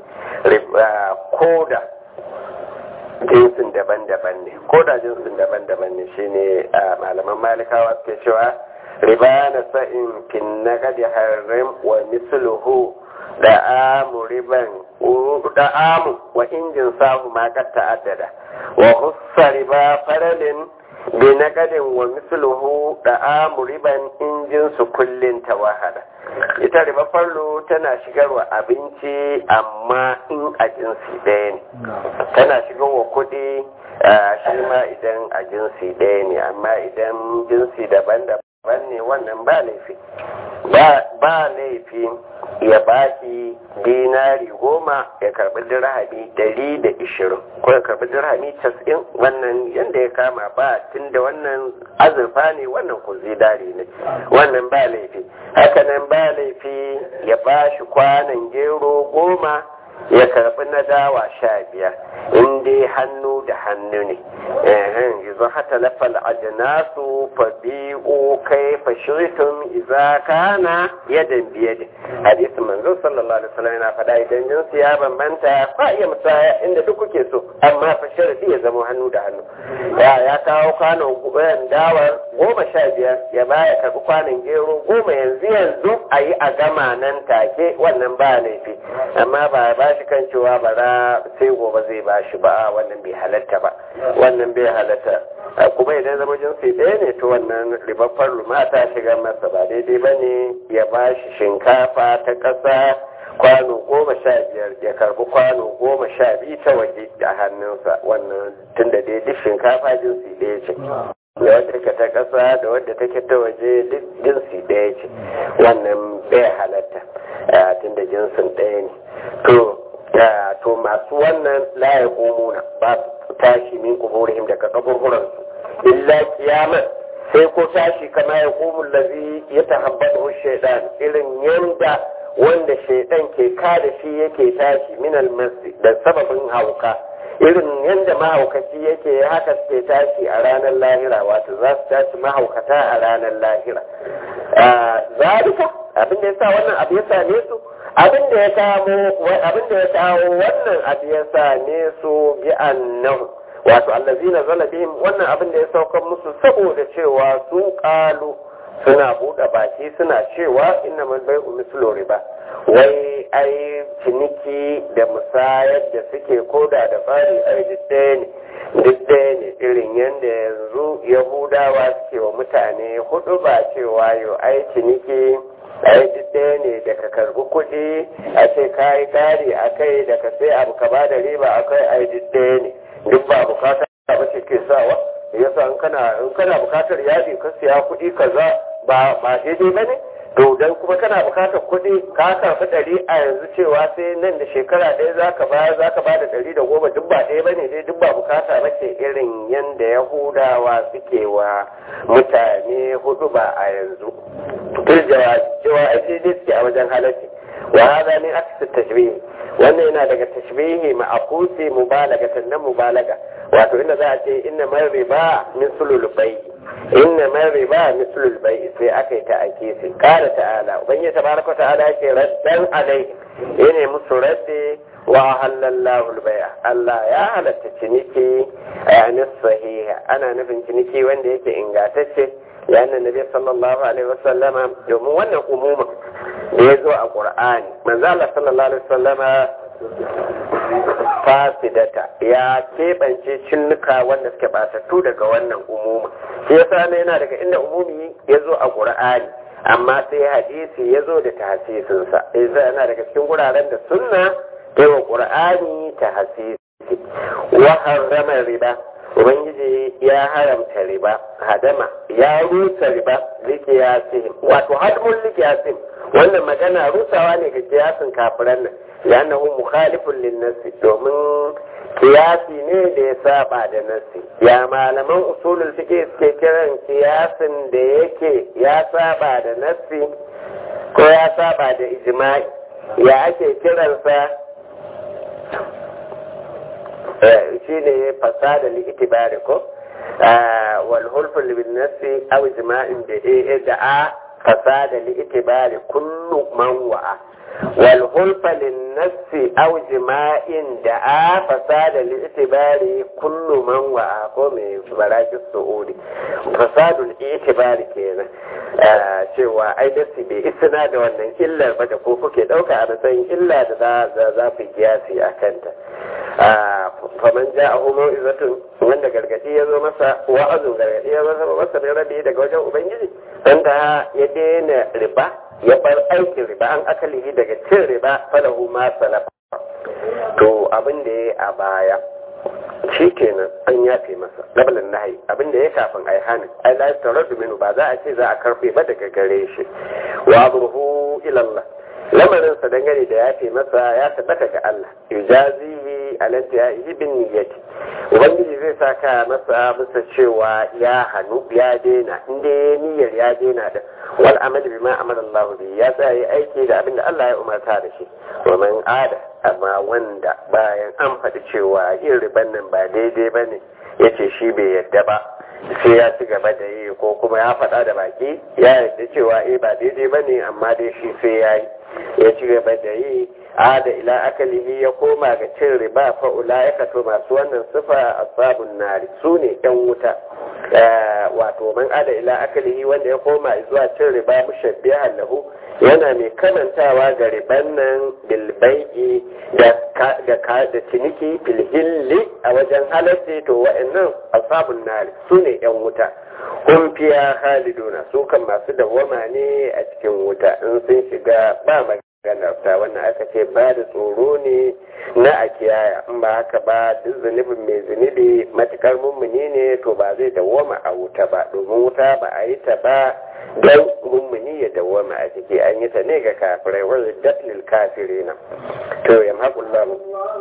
ko da jinsin daban-daban ne ko da jinsin daban-daban ne shine malaman malikawa suke cewa riba na sa'in kin na gadi harim wa misluhu da amu riban da amu wa injin sahu ma kad ta'addada wa hussa riba faralin bi nagadin wa misluhu da amu riban injin su kullin tawahada ita riba farlo tana shigarwa abinci amma in a jinsi ɗaya ne tana shigarwa kuɗi shi ma idan a jinsi ɗaya ne amma idan jinsi daban-daban ne wannan ba laifi ba laifi ya baki dinari goma ya karbi dirhami dari da ishirin ko ya karbi dirhami casa'in wannan yadda ya kama ba tun da wannan azurfa ne wannan ku zinari ne wannan ba laifi hakanan ba laifi ya bashi kwanan gero goma ya karbi na dawa sha biyar in dai hannu da hannu ne yanzu hata lafal ajinasu fa bi'u kai fa shirtum idza kana yadan biyadi hadisi manzo sallallahu alaihi wasallam yana faɗa idan jinsi ya bambanta fa iya musaya inda duk kuke so amma fa sharadi ya zama hannu da hannu ya ya kawo kwanon dawar goma sha biyar ya baya karbi kwanon gero goma yanzu yanzu a yi a gama nan take wannan ba laifi amma ba ba shi kan cewa bara sai gobe zai ba shi ba wannan bai halatta ba wannan bai halatta kuma idan zama jinsi ɗaya ne to wannan ribaffar ruma ta shiga masa ba daidai ba ne ya ba shi shinkafa ta ƙasa kwano goma sha biyar ya karbi kwano goma sha biyu ta waje a hannunsa wannan tunda daidai shinkafa jinsi ɗaya ce da wadda take ta ƙasa da wadda take ta waje duk jinsi ɗaya ce wannan bai halatta tunda jinsin ɗaya ne to to masu wannan laye komuna ba su tashi min kuburihim daga kaburburansu illa kiyama sai ko tashi kama ya komun lazi ya tahabbatu shaidan irin yanda wanda shaidan ke kada shi yake tashi min almasi da sababin hauka irin yanda mahaukaci yake haka suke tashi a ranar lahira wato za su tashi mahaukata a ranar lahira zalika abin da yasa wannan abu ya same su abin da ya kawo abin da ya kawo wannan abu ya same su bi annahu wato allazina zala bihim wannan abin da ya saukar musu saboda cewa su qalu suna buɗe baki suna cewa inna man bai'u mislu riba wai ai ciniki da musayar da suke koda da fari ai duk ɗaya ne duk ɗaya ne irin yadda yanzu yahudawa suke wa mutane hudu ba cewa yau ai ciniki ai duk ɗaya ne da ka karbi kuɗi a ce ka yi ƙari a kai da ka sai abu ka ba da riba a kai ai duk ɗaya ne duk ba bukata ba ce ke sawa yasa in kana in kana bukatar yadi ka siya kuɗi kaza ba ba daidai ba ne to dan kuma kana bukatar kuɗi ka karɓi ɗari a yanzu cewa sai nan da shekara ɗaya za ka bayar za ka bada ɗari da goma duk ba ɗaya ba ne dai duk ba bukata ba ce irin yanda yahudawa suke wa mutane hudu ba a yanzu duk cewa a daidai suke a wajen halarci wa hada ne aka tashbihi wannan yana daga tashbihi ma'akusi mubalagatan nan mubalaga wato inda za a ce inna man riba min sulul bai inna man riba min sulul bai sai aka yi ta ake sai kala ta'ala ubangiji tabaraka ta'ala yake raddan alai yana musu radde wa halallahu al-bai'a Allah ya halatta ciniki a sahiha ana nufin ciniki wanda yake ingatacce لأن النبي صلى الله عليه وسلم يوم وانا أموما يزو القرآن من ذلك صلى الله عليه وسلم fasidata ya keɓance cinnuka wanda suke batattu daga wannan umuma shi yasa ne yana daga inda umumi ya zo a ƙur'ani amma sai hadisi ya zo da tahasisinsa yasa yana daga cikin wuraren da sunna ta wa ƙur'ani tahasisi wa harrama riba ubangiji ya haramta riba hadama ya rusa riba likiyasin wato hadmun likiyasin wannan magana rusawa ne ga kiyasin kafiran nan لأنه مخالف للنص domin kiyasi ne da ya saba da nassi ya malaman usulul fiqh suke kiran kiyasin da yake ya saba da nassi ko ya saba da ijma'i ya ake kiransa shi ne fasada li itibari ko wal hulfu bin nassi aw ijma'in da da a fasada li itibari kullu man wa'a wal hulfa lin nafsi aw jima'in da a fasada li itibari kullu man wa'a ko me baraki su'udi fasadul itibari kenan cewa ai dasi bai isna da wannan illar ba da ko kuke dauka a matsayin illa da za za ku kiyasi a kanta faman ja'ahu mau'izatun wanda gargadi ya zo masa wa'azin gargadi ya zo masa mai rabi daga wajen ubangiji wanda ya daina riba ya bar aikin riba an akalihi daga cin riba falahu ma salafa to abin da ya a baya shi kenan an yafe masa labalin nahi abin da ya kafin ai hanin ai la taradu minu ba za a ce za a karfe ba daga gare shi wa amruhu ila Allah lamarin sa dangane da yafe masa ya tabbata ga Allah yujazihi alanta ya yi bin niyyati ubangiji zai saka masa bisa cewa ya hannu ya daina inda ya niyyar ya daina da wal amal bima amara Allah bi ya tsaya aiki da abin da Allah ya umarta da shi wa man ada amma wanda bayan an faɗi cewa yin riban nan ba daidai bane yace shi bai yadda ba sai ya ci gaba da yi ko kuma ya faɗa da baki ya yarda cewa eh ba daidai bane amma dai shi sai ya yi ya ci gaba da yi ada ila akalihi ya koma ga cin riba fa ulaika to masu wannan sifa asabun nari su ne yan wuta wato man ada ila akalihi wanda ya koma zuwa cin riba mushabbihan lahu yana mai kamantawa ga riban nan bilbai'i da da ciniki filhilli a wajen halarci to wa'annan asabun nari su ne yan wuta kun fiya haliduna su kan masu dawwama ne a cikin wuta in sun shiga ba maganarta wannan aka ce ba da tsoro ne na a kiyaya in ba haka ba duk zunubin mai zunubi matukar mummuni ne to ba zai dawwama a wuta ba domin wuta ba a yi ta ba don mummuni ya dawwama a ciki an yi ta ne ga kafirai wani datlil kafiri na to yam haƙullahu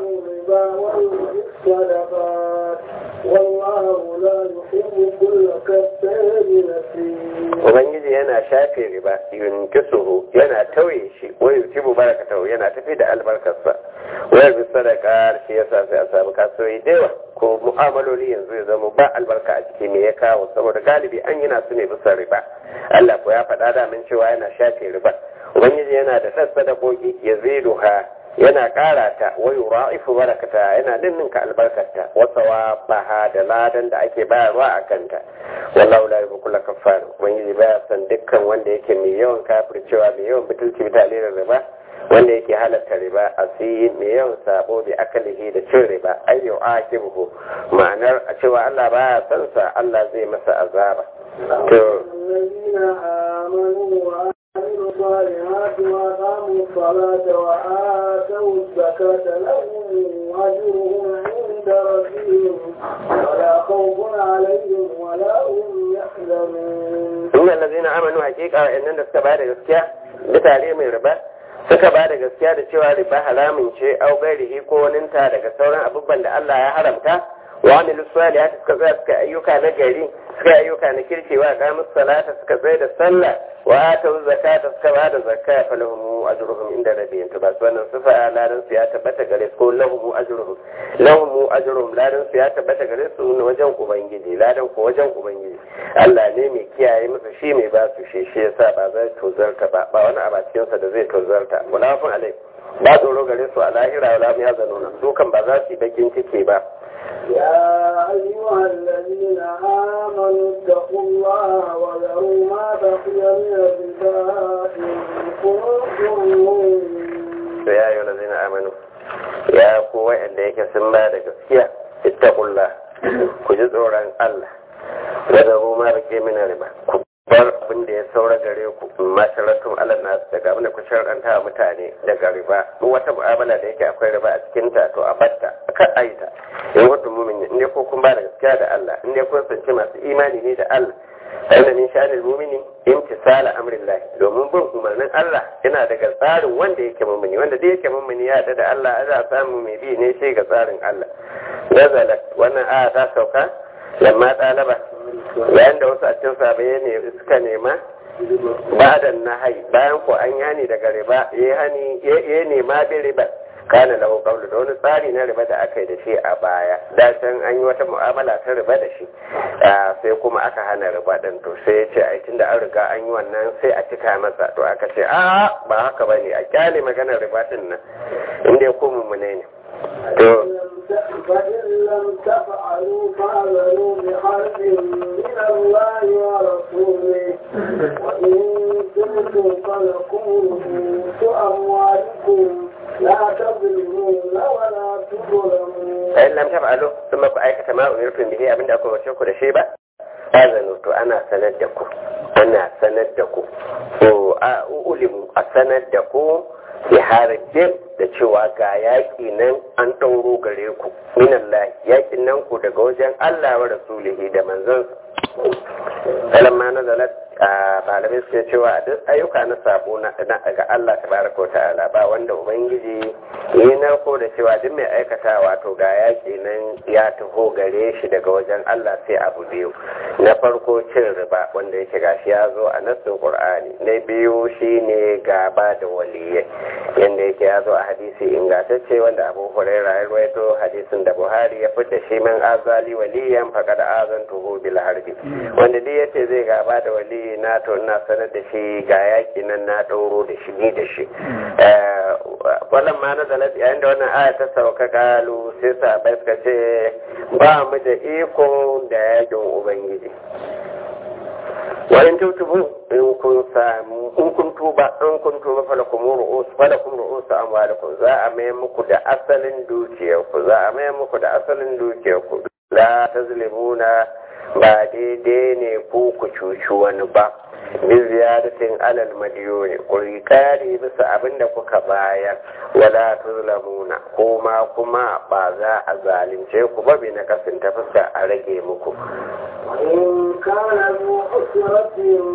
والله لا يحب كل كفار نسيم Ubangiji yana shafe riba yunkisuhu yana tauye shi wa yutibu barakatahu yana tafi da albarkarsa wa bi sadaka shi yasa sai a samu kasuwoyi da yawa ko mu'amaloli yanzu ya zama ba albarka a ciki me ya kawo saboda galibi an yana su ne bisa riba Allah ko ya faɗa da min cewa yana shafe riba Ubangiji yana da ɗan sadakoki ya ziduha yana ƙara ta wa yura'ifu barakata yana ninninka albarkarta wa sawabaha da ladan da ake bayarwa a kanta wallahu la yuhibbu kulla kaffar ubangiji baya san dukkan wanda yake mai yawan kafircewa mai yawan butulci bi talirin riba wanda yake halatta riba asiyin mai yawan sabo bi akalihi da cin riba ayyu akibuhu ma'anar a cewa Allah baya san sa Allah zai masa azaba to الذين آمنوا وعملوا الصالحات وأقاموا الصلاة وآتوا الزكاة لهم أجرهم عند ربهم ولا خوف عليهم ولا هم يحزنون inna allazina amanu haqiqa wa'annan da suka bada gaskiya da tare mai riba suka bada gaskiya da cewa riba haramun ce au gairihi ko waninta daga sauran abubuwan da Allah ya haramta wa amilu salihati suka tsaya suka ayyuka na gari suka ayyuka na kirki wa qamus salata suka tsaya da sallah wa atu zakata suka bada zakka fa lahum ajruhum inda rabbihim to ba su wannan sifa ladan su ya tabbata gare su ko lahum ajruhum lahum ajruhum ladan su ya tabbata gare su wajen ubangiji ladan ko wajen ubangiji Allah ne mai kiyaye musu shi mai ba su shi shi yasa ba zai tozarta ba ba wani abacikin sa da zai tozarta mulafin alai ba tsoro gare su a lahira wala mu ya zanuna su kan ba za su yi bakin ciki ba يا أيها الذين آمنوا اتقوا الله وذروا ما بقي من الربا إن كنتم مؤمنين to ya yi lazina amanu ya ku wa'anda yake sun ba da gaskiya ittaqullah ku ji tsoron Allah wa zaru ma rike mina riba ku bar abin da ya saura gare ku masharatun alal nas daga abin da ku sharanta wa mutane daga riba duk wata mu'amala da yake akwai riba a cikin ta to a batta ka aita in wata mu'min in dai ko kun ba da gaskiya da Allah in dai kun sanci masu imani ne da Allah inda min sha'anil mu'mini imtisala amrillah domin bin umarnin Allah yana daga tsarin wanda yake mu'mini wanda dai yake mu'mini ya da Allah za samu mai bi ne shi ga tsarin Allah nazalat wannan aya ta sauka lamma ɗalaba yayin da wasu a cikin sabai ne suka nema ba da nahai bayan ko an yani daga riba ya hani ya nema bi riba kana lahu qawlu da wani tsari na riba da aka yi da shi a baya da can an yi wata mu'amala ta riba da shi sai kuma aka hana riba din to sai ya ce ai tunda an riga an yi wannan sai a cika masa to aka ce a ba haka bane a kyale maganar riba din nan inda ya komu mu ne to فإن لم تفعلوا فاعلنوا بحرب من الله ورسوله وإن تبتم فلكم رؤوس أموالكم لا تظلمون ولا تظلمون فإن لم تفعلوا ثم أيكة ما أمرتم به أبن أكو وشكو لشيبة azanu to ana sanar da ku ana sanar da ku to a ulimu a sanar da ku ya harajin da cewa ga yaƙi nan an ɗauro gare ku minallahi yaƙin nan ku daga wajen Allah wa rasulihi da manzon kalamma na zalat a malamai suke cewa a duk ayyuka na sabo na ga Allah tabaraka wa ta'ala ba wanda ubangiji yi narko da cewa duk mai aikata wato ga yaƙi nan ya taho gare shi daga wajen Allah sai abu biyu na farko cin riba wanda yake gashi ya zo a nassin qur'ani na biyu shine gaba da waliyai yanda yake ya zo a hadisi ingantacce wanda abu hurairah ya rawaito hadisin da buhari ya fidda shi min azali waliyan faqad azantuhu bil harbi wanda duk yace zai gaba da waliyi na to ina sanar da shi ga yaki nan na ɗauro da shi ni da shi wannan ma na zalat yayin da wannan aya ta sauka kalu sai sahabbai suka ce ba mu da iko da yakin ubangiji wa in tutubu in kun samu in kun tuba in kun tuba falakum ru'us falakum ru'us amwalikum za a mai muku da asalin dukiyarku za a mai muku da asalin dukiyarku la tazlimuna ba daidai ne ko ku cuci wani ba bin ziyaratin alal madiyoni ku kare bisa abin da kuka bayar wala tuzlamuna kuma kuma ba za a zalunce ku ba bi na kasin ta fuska a rage muku وإن كان ذو عسرة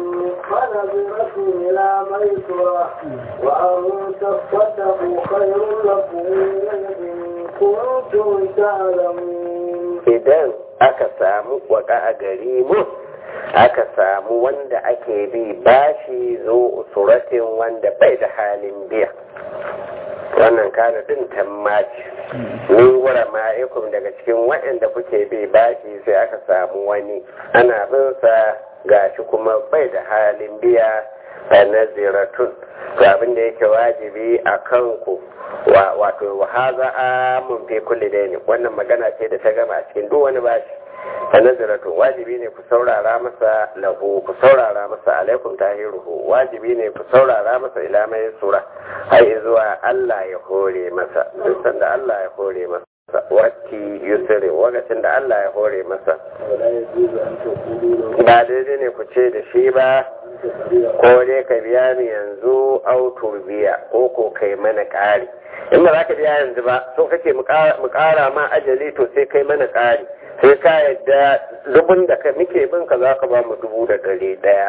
فنظرة إلى ميسرة وأن تصدقوا خير لكم إن كنتم تعلمون idan aka samu waka a gari mu aka samu wanda ake bi bashi zo suratin wanda bai da halin biya wannan kana din tammaci min gura ma'ikum daga cikin waɗanda kuke bi bashi sai aka samu wani ana bin sa gashi kuma bai da halin biya a naziratun to abin da yake wajibi a kanku wato wa haza amun fi kulli daini wannan magana ce da ta gama a cikin duk wani bashi a nazaratun wajibi ne ku saurara masa lahu ku saurara masa alaikum tahiruhu wajibi ne ku saurara masa ila mai sura har zuwa Allah ya hore masa duk sanda Allah ya hore masa wati yusri wakacin da Allah ya hore masa ba daidai ne ku ce da shi ba ko dai ka biya ni yanzu autur biya ko ko kai mana ƙari in ba za ka biya yanzu ba so kake mu ƙara ma ajali to sai kai mana ƙari sai ka yadda dubun da ka muke bin ka za ka ba mu dubu da ɗari ɗaya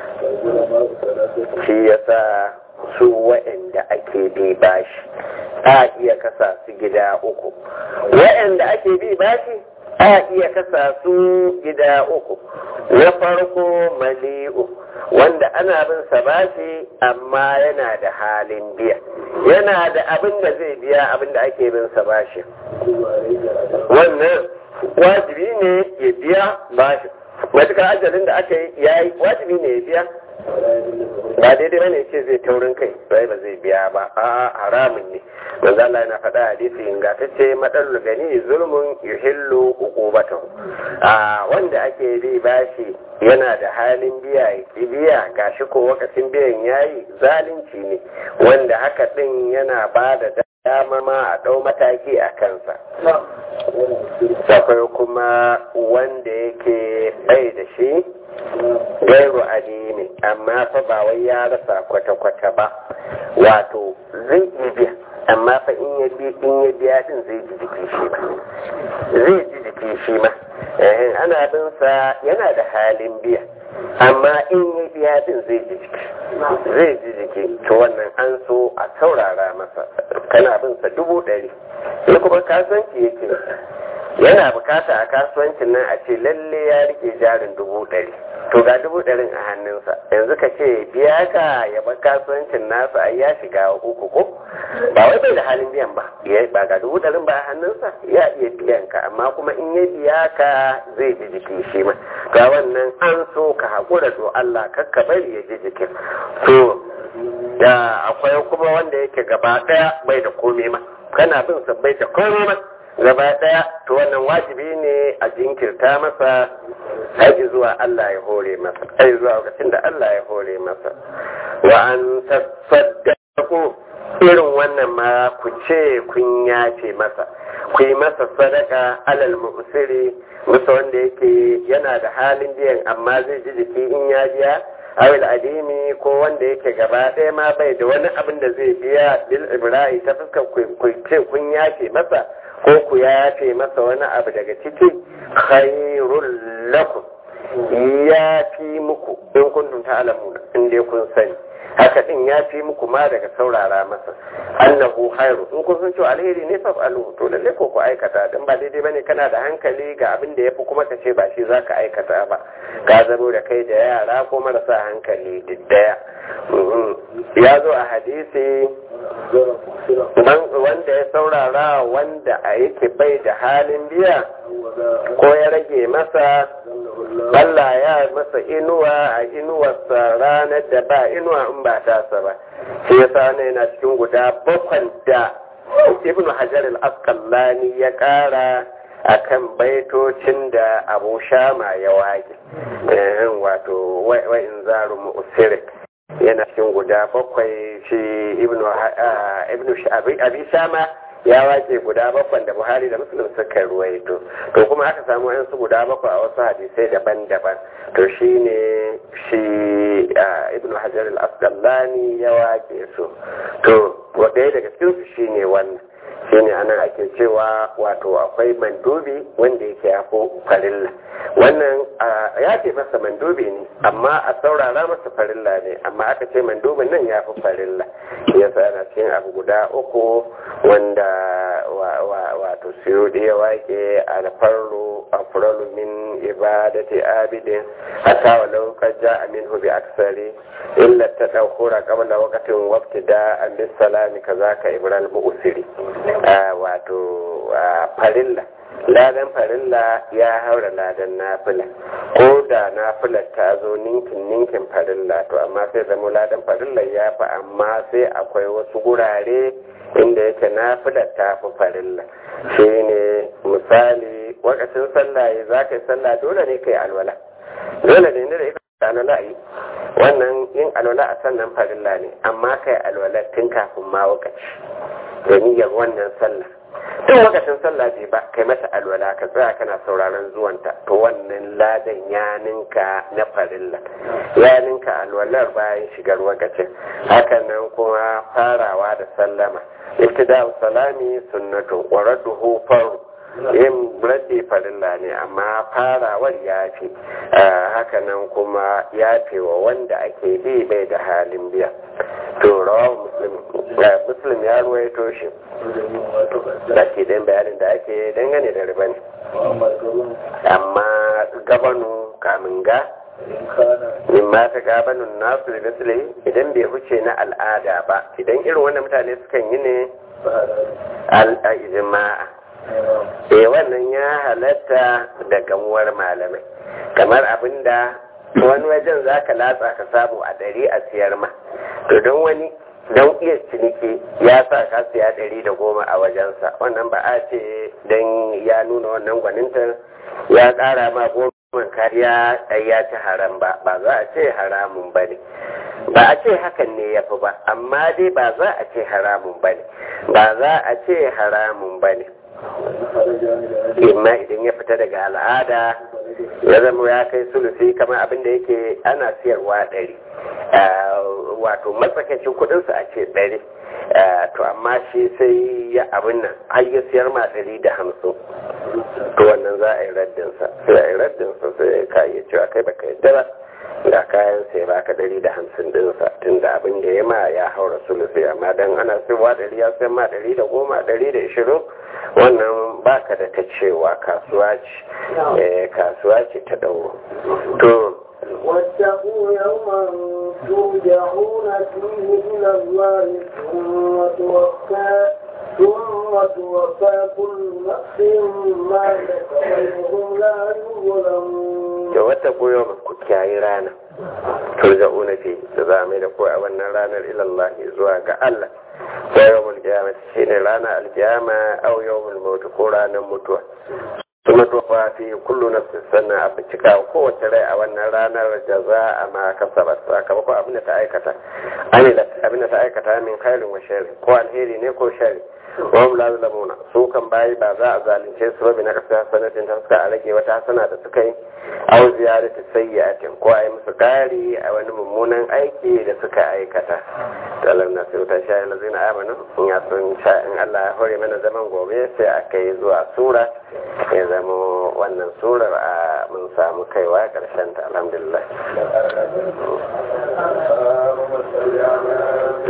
shi yasa su waɗanda ake bi bashi a iya kasa su gida uku waɗanda ake bi bashi a iya kasa su gida uku na farko mali'u wanda ana bin sa bashi amma yana da halin biya yana da abin da zai biya abin da ake bin sa bashi wannan wajibi ne ya biya bashi matuƙar ajalin da aka yi ya yi wajibi ne ya biya ba daidai bane ce zai taurin kai sai ba zai biya ba a haramun ne manzo Allah yana faɗa hadisi ingantacce madalul gani zulmun yuhillu uqubatahu a wanda ake bi bashi yana da halin biya ya biya gashi ko wakacin biyan yayi zalunci ne wanda haka din yana ba da dama ma a ɗau mataki a kansa akwai kuma wanda yake bai da shi gairu adini amma fa ba wai ya rasa kwata-kwata ba wato zai iya biya amma fa in ya biya in ya biya din zai ji jiki shi ma zai ji jiki shi ma ana bin sa yana da halin biya amma in ya biya din zai ji jiki zai ji jiki to wannan an so a saurara masa kana bin sa dubu ɗari sai kuma kasuwanci yake yana bukata a kasuwancin nan a ce lalle ya rike jarin dubu ɗari to ga dubu ɗarin a hannunsa yanzu ka ce biya ka ya bar kasuwancin nasa ai ya shiga uku ko ba wai bai da halin biyan ba ba ga dubu ɗarin ba a hannunsa ya iya biyan ka amma kuma in ya biya ka zai ji jiki shi ma ga wannan an so ka haƙura to Allah kakka bari ya ji jikin to da akwai kuma wanda yake gaba ɗaya bai da komai ma kana bin sa bai da komai ma gaba ɗaya to wannan wajibi ne a jinkirta masa haji zuwa Allah ya hore masa ai zuwa lokacin da Allah ya hore masa wa an tasaddaqu irin wannan ma ku ce kun yace masa ku yi masa sadaka alal mu'siri musa wanda yake yana da halin biyan amma zai ji jiki in ya biya awil adimi ko wanda yake gaba ɗaya ma bai da wani abin da zai biya bil ibrahi ta fuskar ku ce kun yace masa ko ku yafe masa wani abu daga ciki khairul lakum ya fi muku in kuntum ta'lamuna in dai kun sani haka din ya fi muku ma daga saurara masa annahu khairu in kun san cewa alheri ne fa alu to lalle ko ku aikata dan ba daidai bane kana da hankali ga abin da yafi kuma ka ce ba shi zaka aikata ba ka zamo da kai da yara ko marasa hankali diddaya ya zo a hadisi wanda ya saurara wanda a yake bai da halin biya ko ya rage masa Allah ya masa inuwa a inuwarsa ranar da ba inuwa in ba tasa ba shi ya sa yana cikin guda bakwan da ibn hajar al-asqalani ya kara akan baitocin da abu shama ya wage wato wa'in zaru mu'sirik yana cikin guda bakwai shi ibnu abi shama ya wace guda bakwai da buhari da muslim suka ruwaito to kuma aka samu yansu guda bakwai a wasu hadisai daban-daban to shi ne shi ibnu hajar al-asqalani ya wace su to ɗaya daga cikinsu shi ne wannan shine anan ake cewa wato akwai mandubi wanda yake ya farilla wannan ya ce masa mandubi ne amma a saurara masa farilla ne amma aka ce mandubin nan ya fi farilla yasa yana cikin abu guda uku wanda wato siyo da ya wake alfarru afralu min ibadati abidin hatta walau qad ja'a minhu bi aksari illa tadawhura qabla waqtin wabtida an bis salami kazaka ibral mu'siri wato farilla ladan farilla ya haura ladan nafila ko da nafilar ta zo ninkin ninkin farilla to amma sai zama ladan farilla ya fi amma sai akwai wasu gurare inda yake nafilar ta fi farilla shi ne misali wakacin sallah za ka yi sallah dole ne ka yi alwala dole ne da ita alwala yi wannan yin alwala a sannan farilla ne amma ka yi alwala tun kafin ma wakaci da niyyar wannan sallah tun lokacin sallah bai ba kai mata alwala ka tsaya kana sauraron zuwanta to wannan ladan ya ninka na farilla ya ninka alwalar bayan shigar wakacin hakan nan kuma farawa da sallama ibtida'u salami sunnatu wa radduhu faru yin radde farilla ne amma farawar ya fi haka nan kuma ya fi wa wanda ake bi bai da halin biya to rawa muslim ya ruwaito shi da ke ɗin bayanin da ake dangane da riba ne amma gabanu kamin ga in ma ta gabanin nasu da misali idan bai huce na al'ada ba idan irin wannan mutane sukan yi ne al'ajima'a eh wannan ya halatta da gamuwar malamai kamar abinda wani wajen za ka latsa ka samu a ɗari a siyar ma to don wani don iya ciniki ya sa ka siya ɗari da goma a wajensa wannan ba a ce don ya nuna wannan gwaninta ya ƙara ma goma kariya ya ci haram ba ba za a ce haramun ba ne ba a ce hakan ne ya fi ba amma dai ba za a ce haramun ba ne ba za a ce haramun ba ne imma idan ya fita daga al'ada ya zama ya kai sulusi kamar abin da yake ana siyarwa ɗari wato matsakaicin kudinsu a ce ɗari to amma shi sai ya abin nan har ya siyar ma ɗari da hamsin to wannan za a yi raddinsa sai a yi raddinsa sai ka iya cewa kai baka yadda ba ga kayan sai baka ɗari da hamsin ɗinsa tun da abin abin da ya ma ya haura sulusi amma dan ana sayarwa ɗari ya sayar ma ɗari da goma ɗari da ishirin wannan baka da ta cewa kasuwa ce kasuwa ce ta ɗauro to واتقوا يوما ترجعون فيه إلى الله ثم توفى ثم توفى كل نفس ما كسبت وهم لا يظلمون. واتقوا يوما كياي رانا turja'una fi da za mai da ko a wannan ranar ilallah zuwa ga Allah ko yawmul qiyamah shine ranar alqiyama aw yawmul maut ko ranar mutuwa kuma to fa fi kullu nafsin sanna a cika kowace rai a wannan ranar jaza a ma kasaba sakamakon abin da ta aikata amila abin da ta aikata min khairin wa sharri ko alheri ne ko sharri wa hum la yuzlamuna su kan bayi ba za a zalunce su ba bi na kasa sanatin ta suka a rage wata hasana da suka yi aw ziyarati sayyi'atin ko a yi musu kari a wani mummunan aiki da suka aikata talar na sai ta sha lazina amanu in ya sun sha in Allah ya hore mana zaman gobe sai a kai zuwa sura ya zama wannan surar a mun samu kaiwa karshen ta alhamdulillah